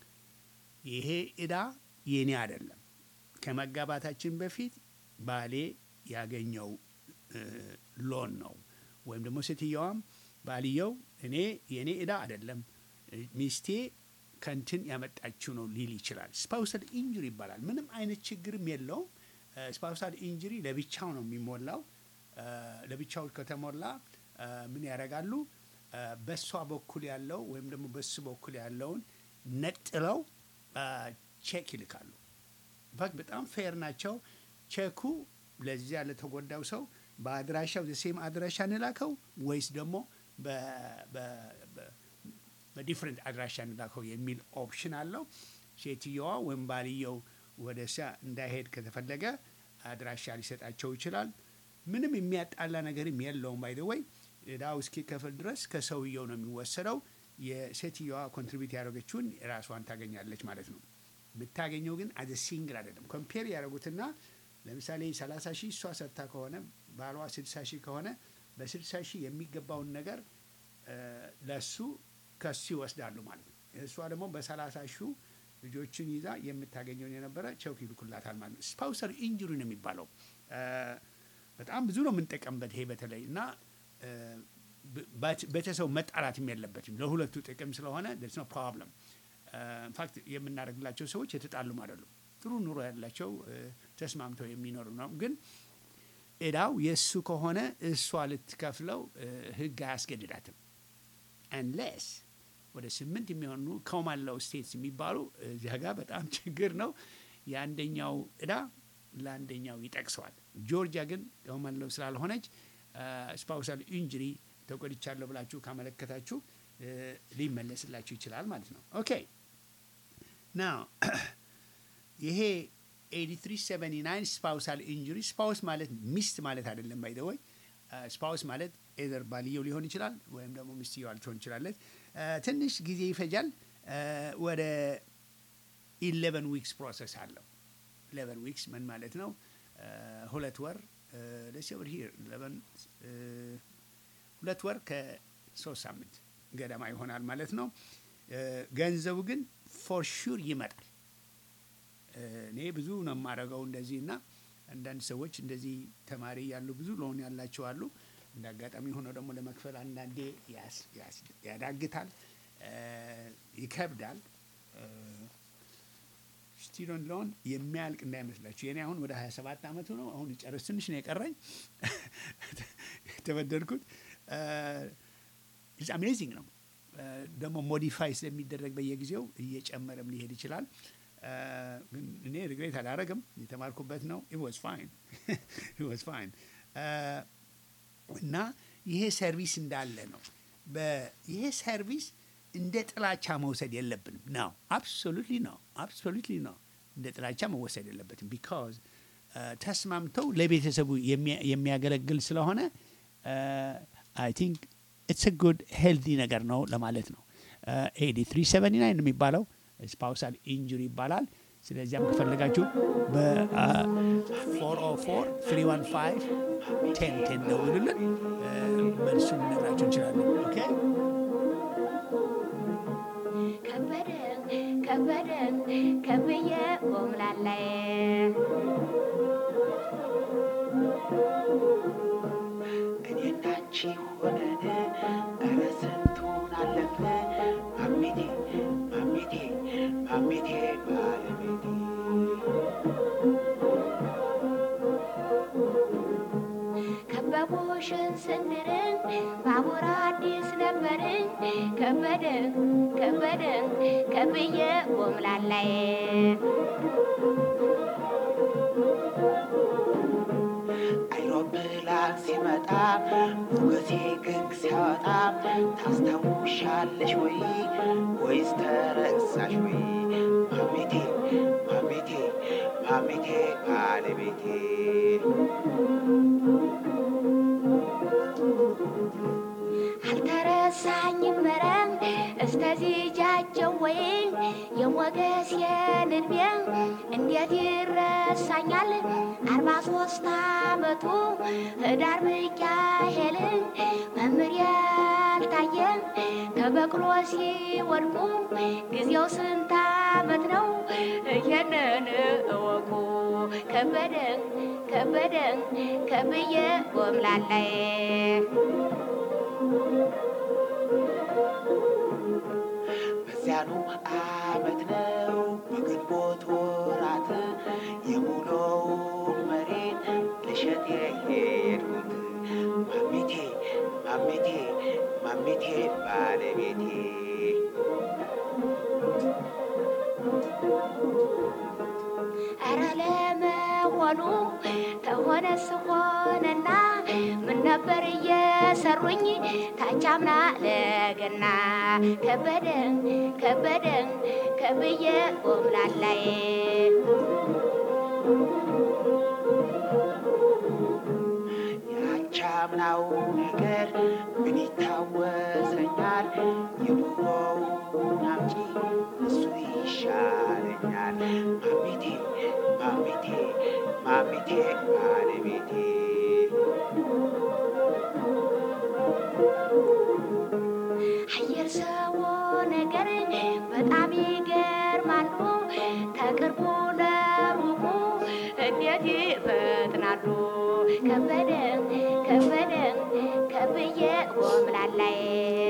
ይሄ ዕዳ የኔ አይደለም። ከመጋባታችን በፊት ባሌ ያገኘው እ፣ ሎን ነው ወይም ደግሞ ሴትየዋም ባልየው እኔ የእኔ ዕዳ አይደለም እ፣ ሚስቴ ከንትን ያመጣችው ነው ሊል ይችላል። ስፓውሳል ኢንጁሪ ይባላል። ምንም አይነት ችግርም የለውም። ስፓውሳል ኢንጁሪ ለብቻው ነው የሚሞላው። እ፣ ለብቻው ከተሞላ እ፣ ምን ያደርጋሉ? እ፣ በእሷ በኩል ያለው ወይም ደግሞ በሱ በኩል ያለውን ነጥለው እ፣ ቼክ ይልካሉ። ኢንፋክት በጣም ፌር ናቸው። ቼኩ ለዚያ ለተጎዳው ሰው በአድራሻው ዘሴም አድራሻ እንላከው ወይስ ደግሞ በ- በ- በ- በዲፍረንት አድራሻ እንላከው የሚል ኦፕሽን አለው። ሴትየዋ ወይም ባልየው ወደ ሳ እንዳይሄድ ከተፈለገ አድራሻ ሊሰጣቸው ይችላል። ምንም የሚያጣላ ነገርም የለውም። ባይ ወይ ዕዳው እስኪከፍል ድረስ ከሰውየው ነው የሚወሰደው። የሴትየዋ ኮንትሪቢዩት ያደረገችውን ራሷን ታገኛለች ማለት ነው። የምታገኘው ግን አዘ ሲንግል አይደለም። ኮምፔር ያደረጉትና ለምሳሌ 30 ሺህ እሷ ሰጥታ ከሆነ ባሏ 60 ሺህ ከሆነ በ60 ሺህ የሚገባውን ነገር እ፣ ለሱ ከሱ ይወስዳሉ ማለት ነው። እሷ ደግሞ በ30 ሺህ ልጆችን ይዛ የምታገኘውን የነበረ ቸውክ ይልኩላታል ማለት ነው። ስፓውሰር ኢንጁሪ ነው የሚባለው። እ፣ በጣም ብዙ ነው የምንጠቀምበት ይሄ በተለይ እና እ፣ በት- ቤተሰቡ መጣላትም የለበትም ለሁለቱ ጥቅም ስለሆነ ስ ኖ ፕሮብለም ኢንፋክት የምናደርግላቸው ሰዎች የተጣሉም አይደሉም። ጥሩ ኑሮ ያላቸው እ፣ ተስማምተው የሚኖሩ ነው። ግን ዕዳው የእሱ ከሆነ እሷ ልትከፍለው እ፣ ሕግ አያስገድዳትም። አንሌስ ወደ ስምንት የሚሆኑ ኮማንላው ስቴትስ የሚባሉ እዚያ ጋር በጣም ችግር ነው። የአንደኛው ዕዳ ለአንደኛው ይጠቅሰዋል። ጆርጂያ ግን ኮማንላው ስላልሆነች ስፓውሳል ኢንጁሪ ተጎድቻለሁ ብላችሁ ካመለከታችሁ እ፣ ሊመለስላችሁ ይችላል ማለት ነው። ኦኬ ናው ይሄ 8379 ስፓውሳል ኢንጁሪ ስፓውስ ማለት ሚስት ማለት አይደለም። ባይ ወይ ስፓውስ ማለት ኤዘር ባልየው ሊሆን ይችላል ወይም ደግሞ ሚስትየዋ ልትሆን ይችላለች። እ፣ ትንሽ ጊዜ ይፈጃል። እ፣ ወደ ኢሌቨን ዊክስ ፕሮሰስ አለው። ኢሌቨን ዊክስ ምን ማለት ነው? እ፣ ሁለት ወር ደስ ወር ሂር ሁለት ወር ከሶስት ሳምንት ገደማ ይሆናል ማለት ነው። እ፣ ገንዘቡ ግን ፎር ሹር ይመጣል። እኔ ብዙ ነው የማደርገው እንደዚህ እና አንዳንድ ሰዎች እንደዚህ ተማሪ ያሉ ብዙ ሎን ያላቸው አሉ። እንደ አጋጣሚ ሆነው ደግሞ ለመክፈል አንዳንዴ ያስ- ያስ- ያዳግታል፣ እ፣ ይከብዳል። ስቱደንት ሎን የሚያልቅ እንዳይመስላችሁ። የኔ አሁን ወደ 27 ዓመቱ ነው። አሁን ጨርስ ትንሽ ነው የቀረኝ የተበደርኩት። ኢትስ አሜዚንግ ነው። እ፣ ደግሞ ሞዲፋይ ስለሚደረግ በየጊዜው እየጨመረም ሊሄድ ይችላል። እ፣ ግን እኔ ሪግሬት አላረግም። የተማርኩበት ነው። ኢት ዋዝ ፋይን ኢት ዋዝ ፋይን እና ይሄ ሰርቪስ እንዳለ ነው። በ- ይሄ ሰርቪስ እንደ ጥላቻ መውሰድ የለብንም ነው። አብሶሉትሊ ነው። አብሶሉትሊ ነው። እንደ ጥላቻ መወሰድ የለበትም። ቢካዝ ተስማምተው ለቤተሰቡ የሚያ- የሚያገለግል ስለሆነ አይ ቲንክ ኢትስ ጉድ ሄልዲ ነገር ነው ለማለት ነው። ኤዲ 379 የሚባለው ስፓውሳል ኢንጁሪ ይባላል። ስለዚያም ከፈለጋችሁ በ404 315 1010 ደውሉልን። እ፣ መልሱን ልነግራችሁ እንችላለን። ኦኬ ከበደን ከበደን ከብዬ ቆምላላይ እኔና አንቺ ሆነን ኧረ ስንቱን አለፍን ማሜቴ ማሜቴ ማሜቴ ባልን ባቡርሽን ስንድርን ባቡር አዲስ ነበርን ከበደን ከበደን ከብዬ ጎምላላዬ አይሮፕላን ሲመጣ ሞገሴ ግግ ሲያወጣ ታስታውሻለሽ ወይ ወይስ ተረሳሽ ወይ ማሜቴ ማሜቴ ማሜቴ ባለቤቴ አልተረሳኝም መረም እስተዚህ ጃቸው ወይ የሞገስ የንድቤ እንዴት ይረሳኛል አርባ ሶስት አመቱ ህዳር ሚካኤል መምህር ያልታየ ከበቅሎ ሲወድቁ ጊዜው ስንት አመት ነው ይህንን እወቁ ከበደን ከበደን ከብዬ ጎምላላዬ በዚያኑ አመት ነው በግንቦት ወራት የሙሉውን መሬት ልሸጥ የሄድኩት ማሜቴ ማሜቴ ማሜቴ ባለቤቴ ኧረ ለመሆኑ ተሆነስ ሆነና ምን ነበር እየሰሩኝ ታቻምና ለገና ከበደን ከበደን ከብዬ ጎምላላዬ ያቻምናው ነገር ምን ይታወሰኛል የድሮውን አምጪ እሱ ይሻለኛል ማሜቴ ማሜቴ ማሜቴ ባለቤቴ አየር ሰው ነገር በጣም ይገርማሉ። ተቅርቡ ለሩቁ እንዴት ይፈጥናሉ። ከበደን ከበደን ከብዬ ጎምላላዬ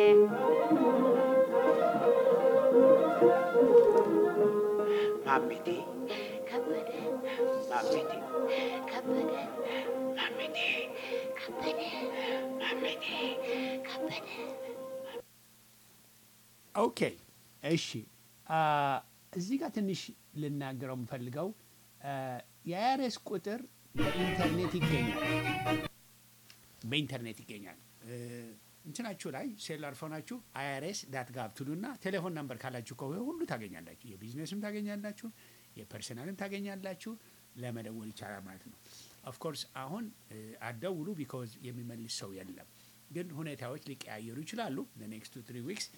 ማሜቴ ከበደን ማሜቴ ከበደን ማሜቴ ከበደን ማሜቴ ከበደን ኦኬ እሺ አ፣ እዚህ ጋር ትንሽ ልናገረው የምፈልገው አ፣ የአይአርኤስ ቁጥር በኢንተርኔት ይገኛል በኢንተርኔት ይገኛል እ፣ እንትናችሁ ላይ ሴሉላር ፎናችሁ አይአርኤስ ዳት ጋቭ ትሉና ቴሌፎን ነምበር ካላችሁ ከሆነ ሁሉ ታገኛላችሁ የቢዝነስም ታገኛላችሁ የፐርሰናልም ታገኛላችሁ ለመደወል ይቻላል ማለት ነው ኦፍኮርስ አሁን እ፣ አትደውሉ ቢኮዝ የሚመልስ ሰው የለም ግን ሁኔታዎች ሊቀያየሩ ይችላሉ ኔክስት ቱ ትሪ ዊክስ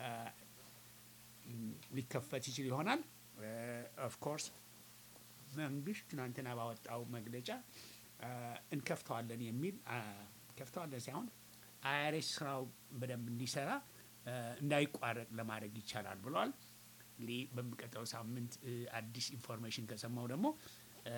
ሊከፈት ይችል ይሆናል ኦፍኮርስ መንግስት ትናንትና ባወጣው መግለጫ አ፣ እንከፍተዋለን የሚል አ፣ ከፍተዋለን ሳይሆን አይአርኤስ ስራው በደንብ እንዲሰራ አ፣ እንዳይቋረጥ ለማድረግ ይቻላል ብለዋል። እንግዲህ በሚቀጥለው ሳምንት እ፣ አዲስ ኢንፎርሜሽን ከሰማው ደግሞ አ፣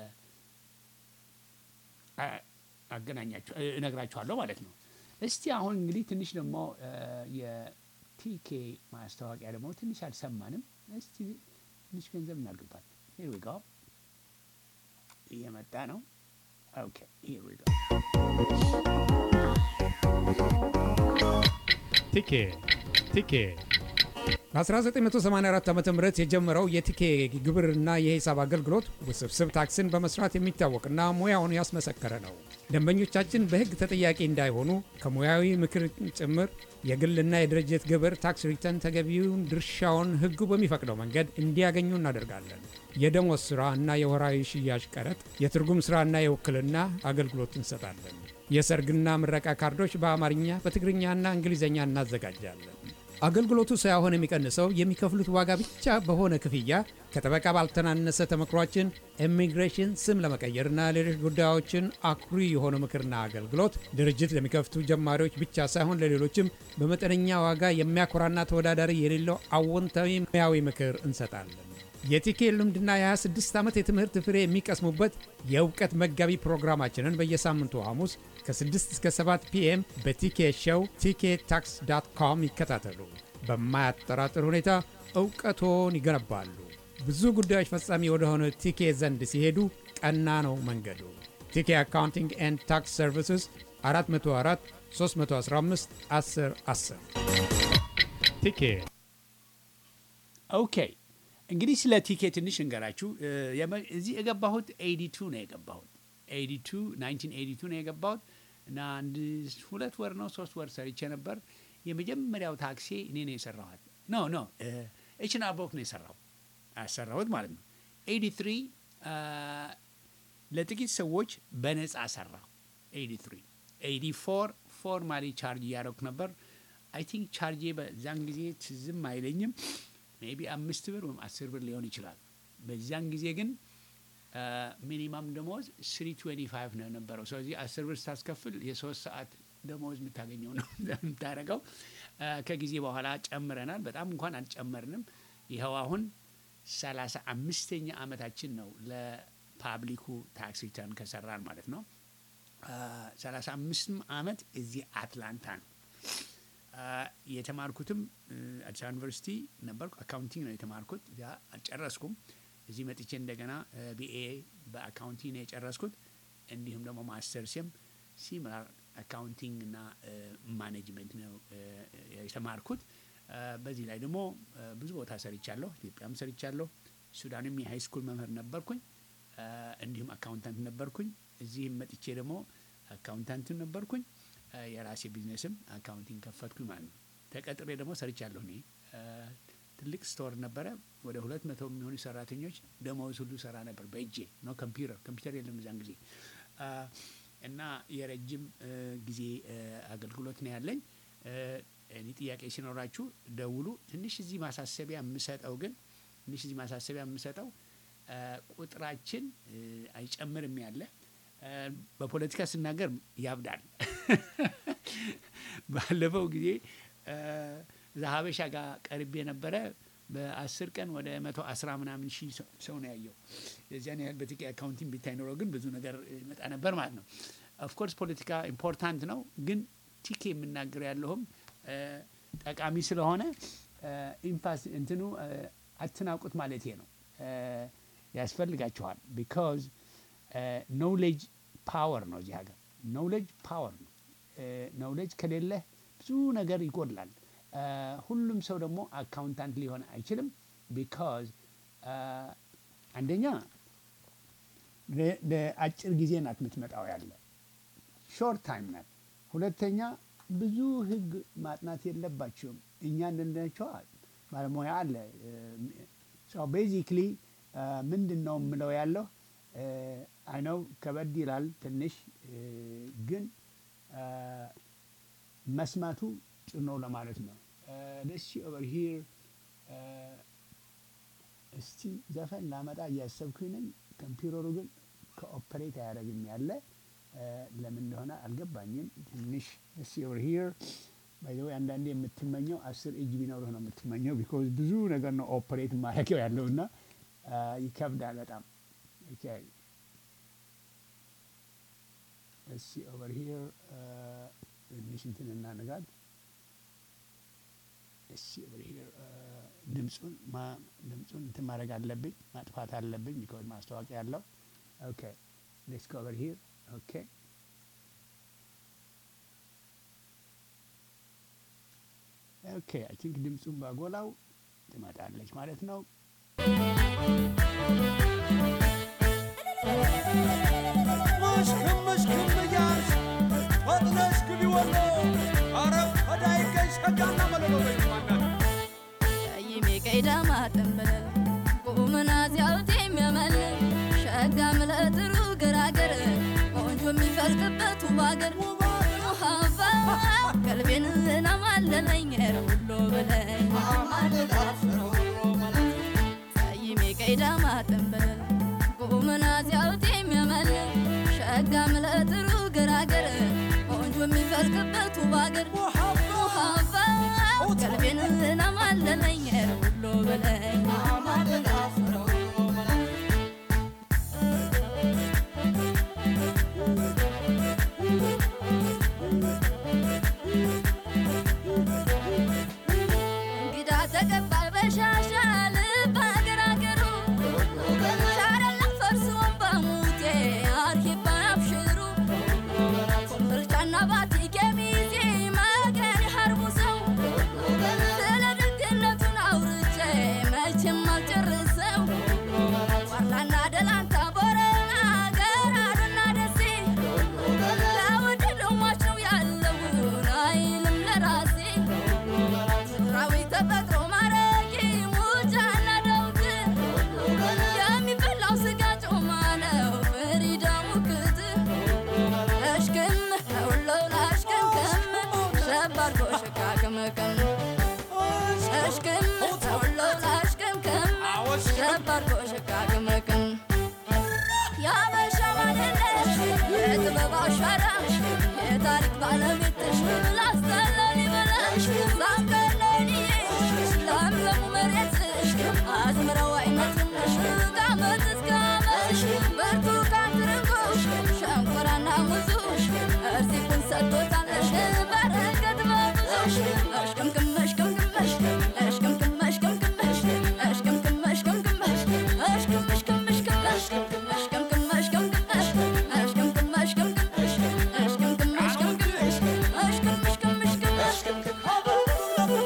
አ- አገናኛችሁ እ፣ እነግራችኋለሁ ማለት ነው። እስቲ አሁን እንግዲህ ትንሽ ደግሞ አ፣ የቲኬ ማስታወቂያ ደግሞ ትንሽ አልሰማንም። እስቲ ትንሽ ገንዘብ እናድርግባት። ሂር ዊ ጎ እየመጣ ነው። ኦኬ ሂር ዊ ጎ ቲኬ ቲኬ በ1984 ዓ ም የጀመረው የቲኬ ግብርና የሂሳብ አገልግሎት ውስብስብ ታክስን በመስራት የሚታወቅና ሙያውን ያስመሰከረ ነው። ደንበኞቻችን በሕግ ተጠያቂ እንዳይሆኑ ከሙያዊ ምክር ጭምር የግልና የድርጅት ግብር ታክስ ሪተርን ተገቢውን ድርሻውን ሕጉ በሚፈቅደው መንገድ እንዲያገኙ እናደርጋለን። የደሞዝ ሥራ እና የወራዊ ሽያጭ ቀረጥ፣ የትርጉም ሥራና የውክልና አገልግሎት እንሰጣለን። የሰርግና ምረቃ ካርዶች በአማርኛ በትግርኛና እንግሊዝኛ እናዘጋጃለን። አገልግሎቱ ሳይሆን የሚቀንሰው የሚከፍሉት ዋጋ ብቻ በሆነ ክፍያ ከጠበቃ ባልተናነሰ ተመክሯችን ኢሚግሬሽን፣ ስም ለመቀየርና ሌሎች ጉዳዮችን አኩሪ የሆነ ምክርና አገልግሎት ድርጅት ለሚከፍቱ ጀማሪዎች ብቻ ሳይሆን ለሌሎችም በመጠነኛ ዋጋ የሚያኮራና ተወዳዳሪ የሌለው አዎንታዊ ሙያዊ ምክር እንሰጣለን። የቲኬ ልምድና የ26 ዓመት የትምህርት ፍሬ የሚቀስሙበት የእውቀት መጋቢ ፕሮግራማችንን በየሳምንቱ ሐሙስ ከ6 እስከ 7 ፒኤም በቲኬ ሾው ቲኬ ታክስ ዳት ኮም ይከታተሉ። በማያጠራጥር ሁኔታ እውቀቶን ይገነባሉ። ብዙ ጉዳዮች ፈጻሚ ወደሆነ ቲኬ ዘንድ ሲሄዱ ቀና ነው መንገዱ። ቲኬ አካውንቲንግ ኤንድ ታክስ ሰርቪስስ 404 315 10 10 ቲኬ ኦኬ እንግዲህ ስለ ቲኬ ትንሽ እንገራችሁ። እ፣ የመ- እዚህ የገባሁት ኤዲ ቱ ነው የገባሁት ኤዲ ቱ ናይንቲን ኤዲ ቱ ነው የገባሁት እና አንድ ሁለት ወር ነው ሶስት ወር ሰርቼ ነበር። የመጀመሪያው ታክሲ እኔ ነው የሰራኋት። ኖ ኖ ኤችና ቦክ ነው የሰራው ያሰራሁት ማለት ነው። ኤዲ ትሪ ለጥቂት ሰዎች በነፃ ሰራሁ። ኤዲ ትሪ ኤዲ ፎር ፎርማሊ ቻርጅ እያደረኩ ነበር። አይ ቲንክ ቻርጄ በዛን ጊዜ ትዝም አይለኝም ሜቢ አምስት ብር ወይም አስር ብር ሊሆን ይችላል። በዛን ጊዜ ግን ሚኒማም ደሞዝ ስሪ ትዌንቲ ፋይቭ ነው የነበረው። ስለዚህ አስር ብር ስታስከፍል የሶስት ሰዓት ደሞዝ የምታገኘው ነው የምታደርገው። አ፣ ከጊዜ በኋላ ጨምረናል። በጣም እንኳን አልጨመርንም። ይኸው አሁን ሰላሳ አምስተኛ ዓመታችን ነው ለፓብሊኩ ታክስ ሪተርን ከሰራን ማለት ነው። ሰላሳ አምስትም ዓመት እዚህ አትላንታ ነው። አ፣ የተማርኩትም እ፣ አዲስ አበባ ዩኒቨርሲቲ ነበርኩ። አካውንቲንግ ነው የተማርኩት። እዚያ አልጨረስኩም። እዚህ መጥቼ እንደገና ቢኤ በአካውንቲንግ ነው የጨረስኩት። እንዲሁም ደግሞ ማስተርስም ሲሚላር አካውንቲንግ እና እ፣ ማኔጅመንት ነው እ፣ የተማርኩት። አ፣ በዚህ ላይ ደግሞ እ፣ ብዙ ቦታ ሰርቻለሁ። ኢትዮጵያም ሰርቻለሁ። ሱዳንም የሃይ ስኩል መምህር ነበርኩኝ። አ፣ እንዲሁም አካውንታንት ነበርኩኝ። እዚህም መጥቼ ደግሞ አካውንታንት ነበርኩኝ። አ፣ የራሴ ቢዝነስም አካውንቲንግ ከፈትኩኝ ማለት ነው። ተቀጥሬ ደግሞ ሰርቻለሁ እኔ አ፣ ትልቅ ስቶር ነበረ። ወደ ሁለት መቶ የሚሆኑ ሰራተኞች ደመወዝ ሁሉ ሰራ ነበር በእጄ ነው። ኮምፒውተር ኮምፒውተር የለም እዛን ጊዜ አ፣ እና የረጅም እ፣ ጊዜ እ፣ አገልግሎት ነው ያለኝ። እ፣ እኔ ጥያቄ ሲኖራችሁ ደውሉ። ትንሽ እዚህ ማሳሰቢያ የምሰጠው ግን ትንሽ እዚህ ማሳሰቢያ የምሰጠው አ፣ ቁጥራችን እ፣ አይጨምርም ያለ አ፣ በፖለቲካ ስናገር ያብዳል። ባለፈው ጊዜ አ፣ እዛ ሀበሻ ጋር ቀርቤ ነበረ። በአስር ቀን ወደ መቶ አስራ ምናምን ሺህ ሰው- ሰው ነው ያየው። የዚያን ያህል በቲኬ አካውንቲንግ ቢታይ ኖሮ ግን ብዙ ነገር ይመጣ ነበር ማለት ነው። ኦፍኮርስ ፖለቲካ ኢምፖርታንት ነው፣ ግን ቲኬ የምናገር ያለሁም አ፣ ጠቃሚ ስለሆነ አ፣ ኢምፓስ እንትኑ አ፣ አትናቁት ማለቴ ነው። አ፣ ያስፈልጋችኋል ቢካዝ ኖውሌጅ ፓወር ነው። እዚህ ሀገር ኖውሌጅ ፓወር ነው። ኖውሌጅ ከሌለህ ብዙ ነገር ይጎድላል። አ፣ ሁሉም ሰው ደግሞ አካውንታንት ሊሆን አይችልም። ቢካዝ አንደኛ ለ- ለአጭር ጊዜ ናት የምትመጣው ያለ ሾርት ታይም ናት። ሁለተኛ ብዙ ህግ ማጥናት የለባቸውም። እኛ እንደነቸዋ ባለሙያ አለ። ቤዚክሊ ምንድን ነው የምለው ያለው አይነው ከበድ ይላል ትንሽ እ፣ ግን አ፣ መስማቱ ጥሩ ነው ለማለት ነው። ደስ ኦቨር ሂር እስቲ ዘፈን ላመጣ እያሰብኩኝ ነኝ። ኮምፒውተሩ ግን ከኦፐሬት አያደርግም ያለ አ፣ ለምን እንደሆነ አልገባኝም። ትንሽ ደስ ኦቨር ሂር ባይዘዌ አንዳንዴ የምትመኘው አስር እጅ ቢኖርህ ነው የምትመኘው። ቢኮዝ ብዙ ነገር ነው ኦፐሬት ማድረጊያው ያለው እና አ፣ ይከብዳል በጣም ኦኬ እስቲ ኦቨር ሂር ትንሽ እንትን እናነጋል። እስቲ ኦቨር ሂር ድምፁን ማ- ድምፁን እንትን ማድረግ አለብኝ ማጥፋት አለብኝ ቢኮዝ ማስታወቂያ ያለው ኦኬ ሌትስ ጎ ኦቨር ሂር ኦኬ ኦኬ አይ ቲንክ ድምፁን ባጎላው ትመጣለች ማለት ነው። ሙሽክም ሙሽክም እያልሽ ፈጥነሽ ግቢ ወሎ ኧረ ፈዳይገኝ ሸጋና መለሎ በይማናት ቀይሜ ቀይዳማ ጥንብልል ቁምና ሲያውት የሚያመልል ሸጋ ምለጥሩ ገራገር ቆንጆ የሚፈልቅበት ውብ አገር ውሃባ ቀልቤን ናማለለኝ ሁሎ ብለኝ ቀይሜ ቀይዳማ ጥንብልል ቁምና ሲያውት የሚያመልል ሸጋ ምለጥሩ ገራገር ቆንጆ የሚፈልቅበት ውብ አገር ውሃባ ቀልቤን ናማለለኝ ሁሎ ብለኝ እንግዳ ተቀባይ በሻሻ ልብ አገር አገሩ ሻረላ ፈርሶን በሙቴ አርሂባ አብሽሩ ኮምቦልቻና መቀን ያበሻ ማንነሽ የጥበብ አሻራሽ የታሪክ ባለቤትሽ ላስተላል ይበላሽ ዛንቀለንዬሽ ለምለሙ መሬትሽ አዝምረው አይነትነሽ ከአመት እስከ አመትሽ ብርቱካን ትርንጎሽ ሸንኮራና ሙዙሽ እርዚቁን ሰጥቶታለሽ በረከት በብዙሽ እሽቅምቅም እሽቅምቅመሽ እሽቅምቅም እሽቅምቅመሽ እሽቅምቅም እሽቅምቅመሽ እሽቅም እሽቅም እሽቅምሽ እሽቅምቅም እሽቅምቅመሽ እሽቅምቅም እሽቅምቅመሽ እሽቅምቅም እሽቅምቅመሽ እሽቅም እሽቅም እሽቅምሽ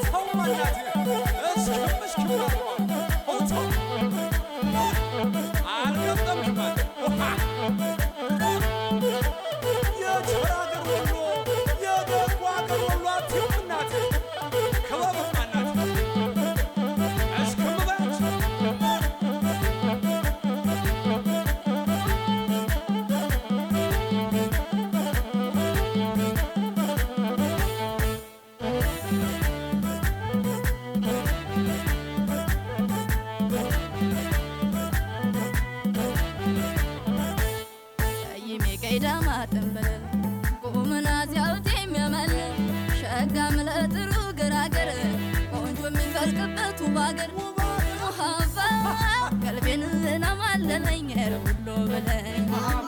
ቀይሜ ቀይዳማ ጥንብልል ቁምና ዚያውት የሚያመል ሸጋ ምለጥሩ ገራገር ቆንጆ የሚፈልቅበት ውብ አገር ሙሀባ ቀልቤን ናማለለኝ ሁሎ በለኝ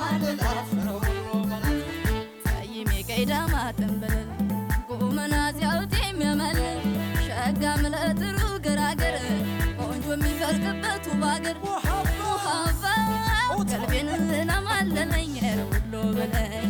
ቀይሜ ቀይዳማ ጥንብልል ቁምና ዚያውት የሚያመል ሸጋ ምለጥሩ ገራገር ቆንጆ የሚፈልቅበት ውብ አገር ሙሀባ ቀልቤን ናማለለኝ ሁሎ በለኝ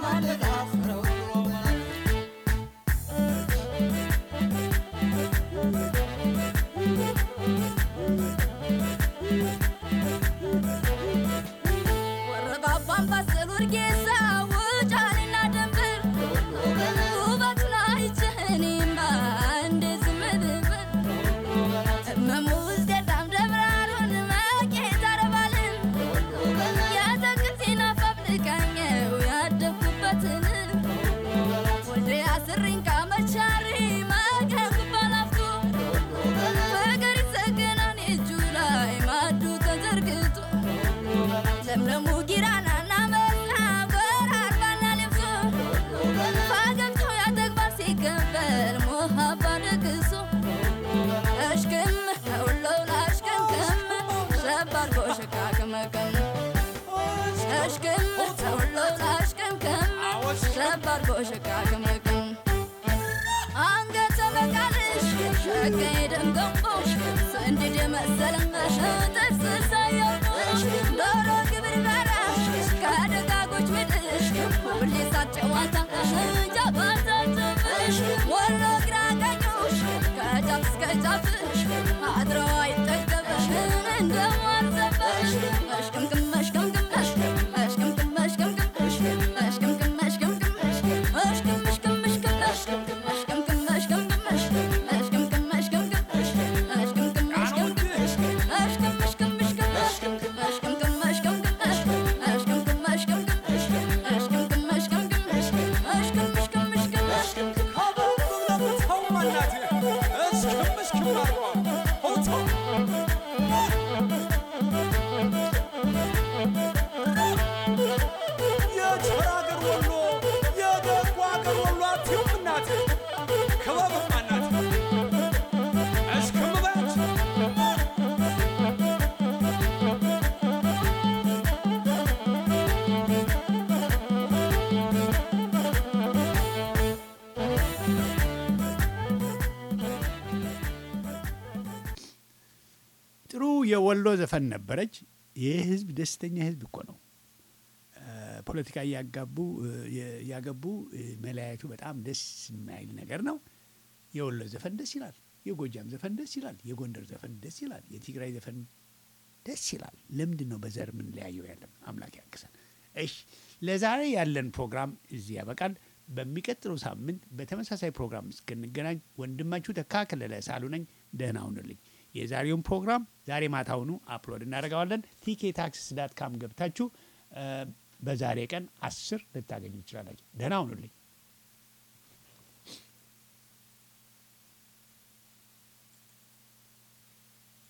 ወረባባን ባሰሉ እርጌሳ ውጫሌና ደንበር ውበቱን አይቼ እኔማ እንዴት ዝም ልበል? እመሙ ውስጤታም ደብራሩን መቄት አረባልን የአትክልቴን አፋፍልቃኘው ያደግኩበትን ወልዴ አስሪኝ ካመቻሪ መቀኩባ ላፍቶ ፍቅር ይሰገናን እጁ ላይ ማዱ ተዘርግቶ ለምለሙ ጊራናና መላ ጎራርባና ልብሶ ፈገግታው ያተግባር ሲቀበል ሞሀባ ደግሶ እሽክም ሁለው ላሽክምክም ሸባር ጎሽቃቅመቅም እሽክም ሁለው ላሽክምክም ሸባር ጎሽቃቅመቅም አንገተ በቃልሽ ሸጋዬ ደም ገንቦሽ ስንድድ የመሰለሽ ጥርስ ሳያውቁሽ ዶሮ ግብር በራሽ ከደጋጎች ምድሽ ሁሌ ሳት ጨዋታሽ ጃባታትብሽ ወሎ ግራ ቀኙሽ ከጫፍ እስከ ጫፍሽ አድረው አይጠገብሽ እንደማርዘበሽ እሽቅምቅም እሽቅምቅም እሽቅምቅም እሽቅምቅም እሽቅምቅም እሽቅምቅም እሽቅም እሽቅም እሽቅም እሽቅምቅም እሽቅምቅም እሽቅምቅም እሽቅምቅም እሽቅምቅም እሽቅምቅም እሽቅም እሽቅም እሽቅም እሽቅምቅም እሽቅምቅም እሽቅምቅም እሽቅምቅም እሽቅምቅም እሽቅምቅም እሽቅም እሽቅም እሽቅም ጥሩ የወሎ ዘፈን ነበረች። ይህ ህዝብ ደስተኛ ህዝብ እኮ ነው። ፖለቲካ እያጋቡ እያገቡ መለያየቱ በጣም ደስ የማይል ነገር ነው። የወሎ ዘፈን ደስ ይላል። የጎጃም ዘፈን ደስ ይላል። የጎንደር ዘፈን ደስ ይላል። የትግራይ ዘፈን ደስ ይላል። ለምንድን ነው በዘር የምንለያየው? ያለን አምላክ ያግዘን። እሺ ለዛሬ ያለን ፕሮግራም እዚህ ያበቃል። በሚቀጥለው ሳምንት በተመሳሳይ ፕሮግራም እስክንገናኝ ወንድማችሁ ተካ ከለለ ሳሉ ነኝ። ደህና ሁኑልኝ። የዛሬውን ፕሮግራም ዛሬ ማታውኑ አፕሎድ እናደርገዋለን። ቲኬ ታክሲስ ዳት ካም ገብታችሁ በዛሬ ቀን አስር ልታገኙ ይችላላችሁ። ደህና ሁኑልኝ።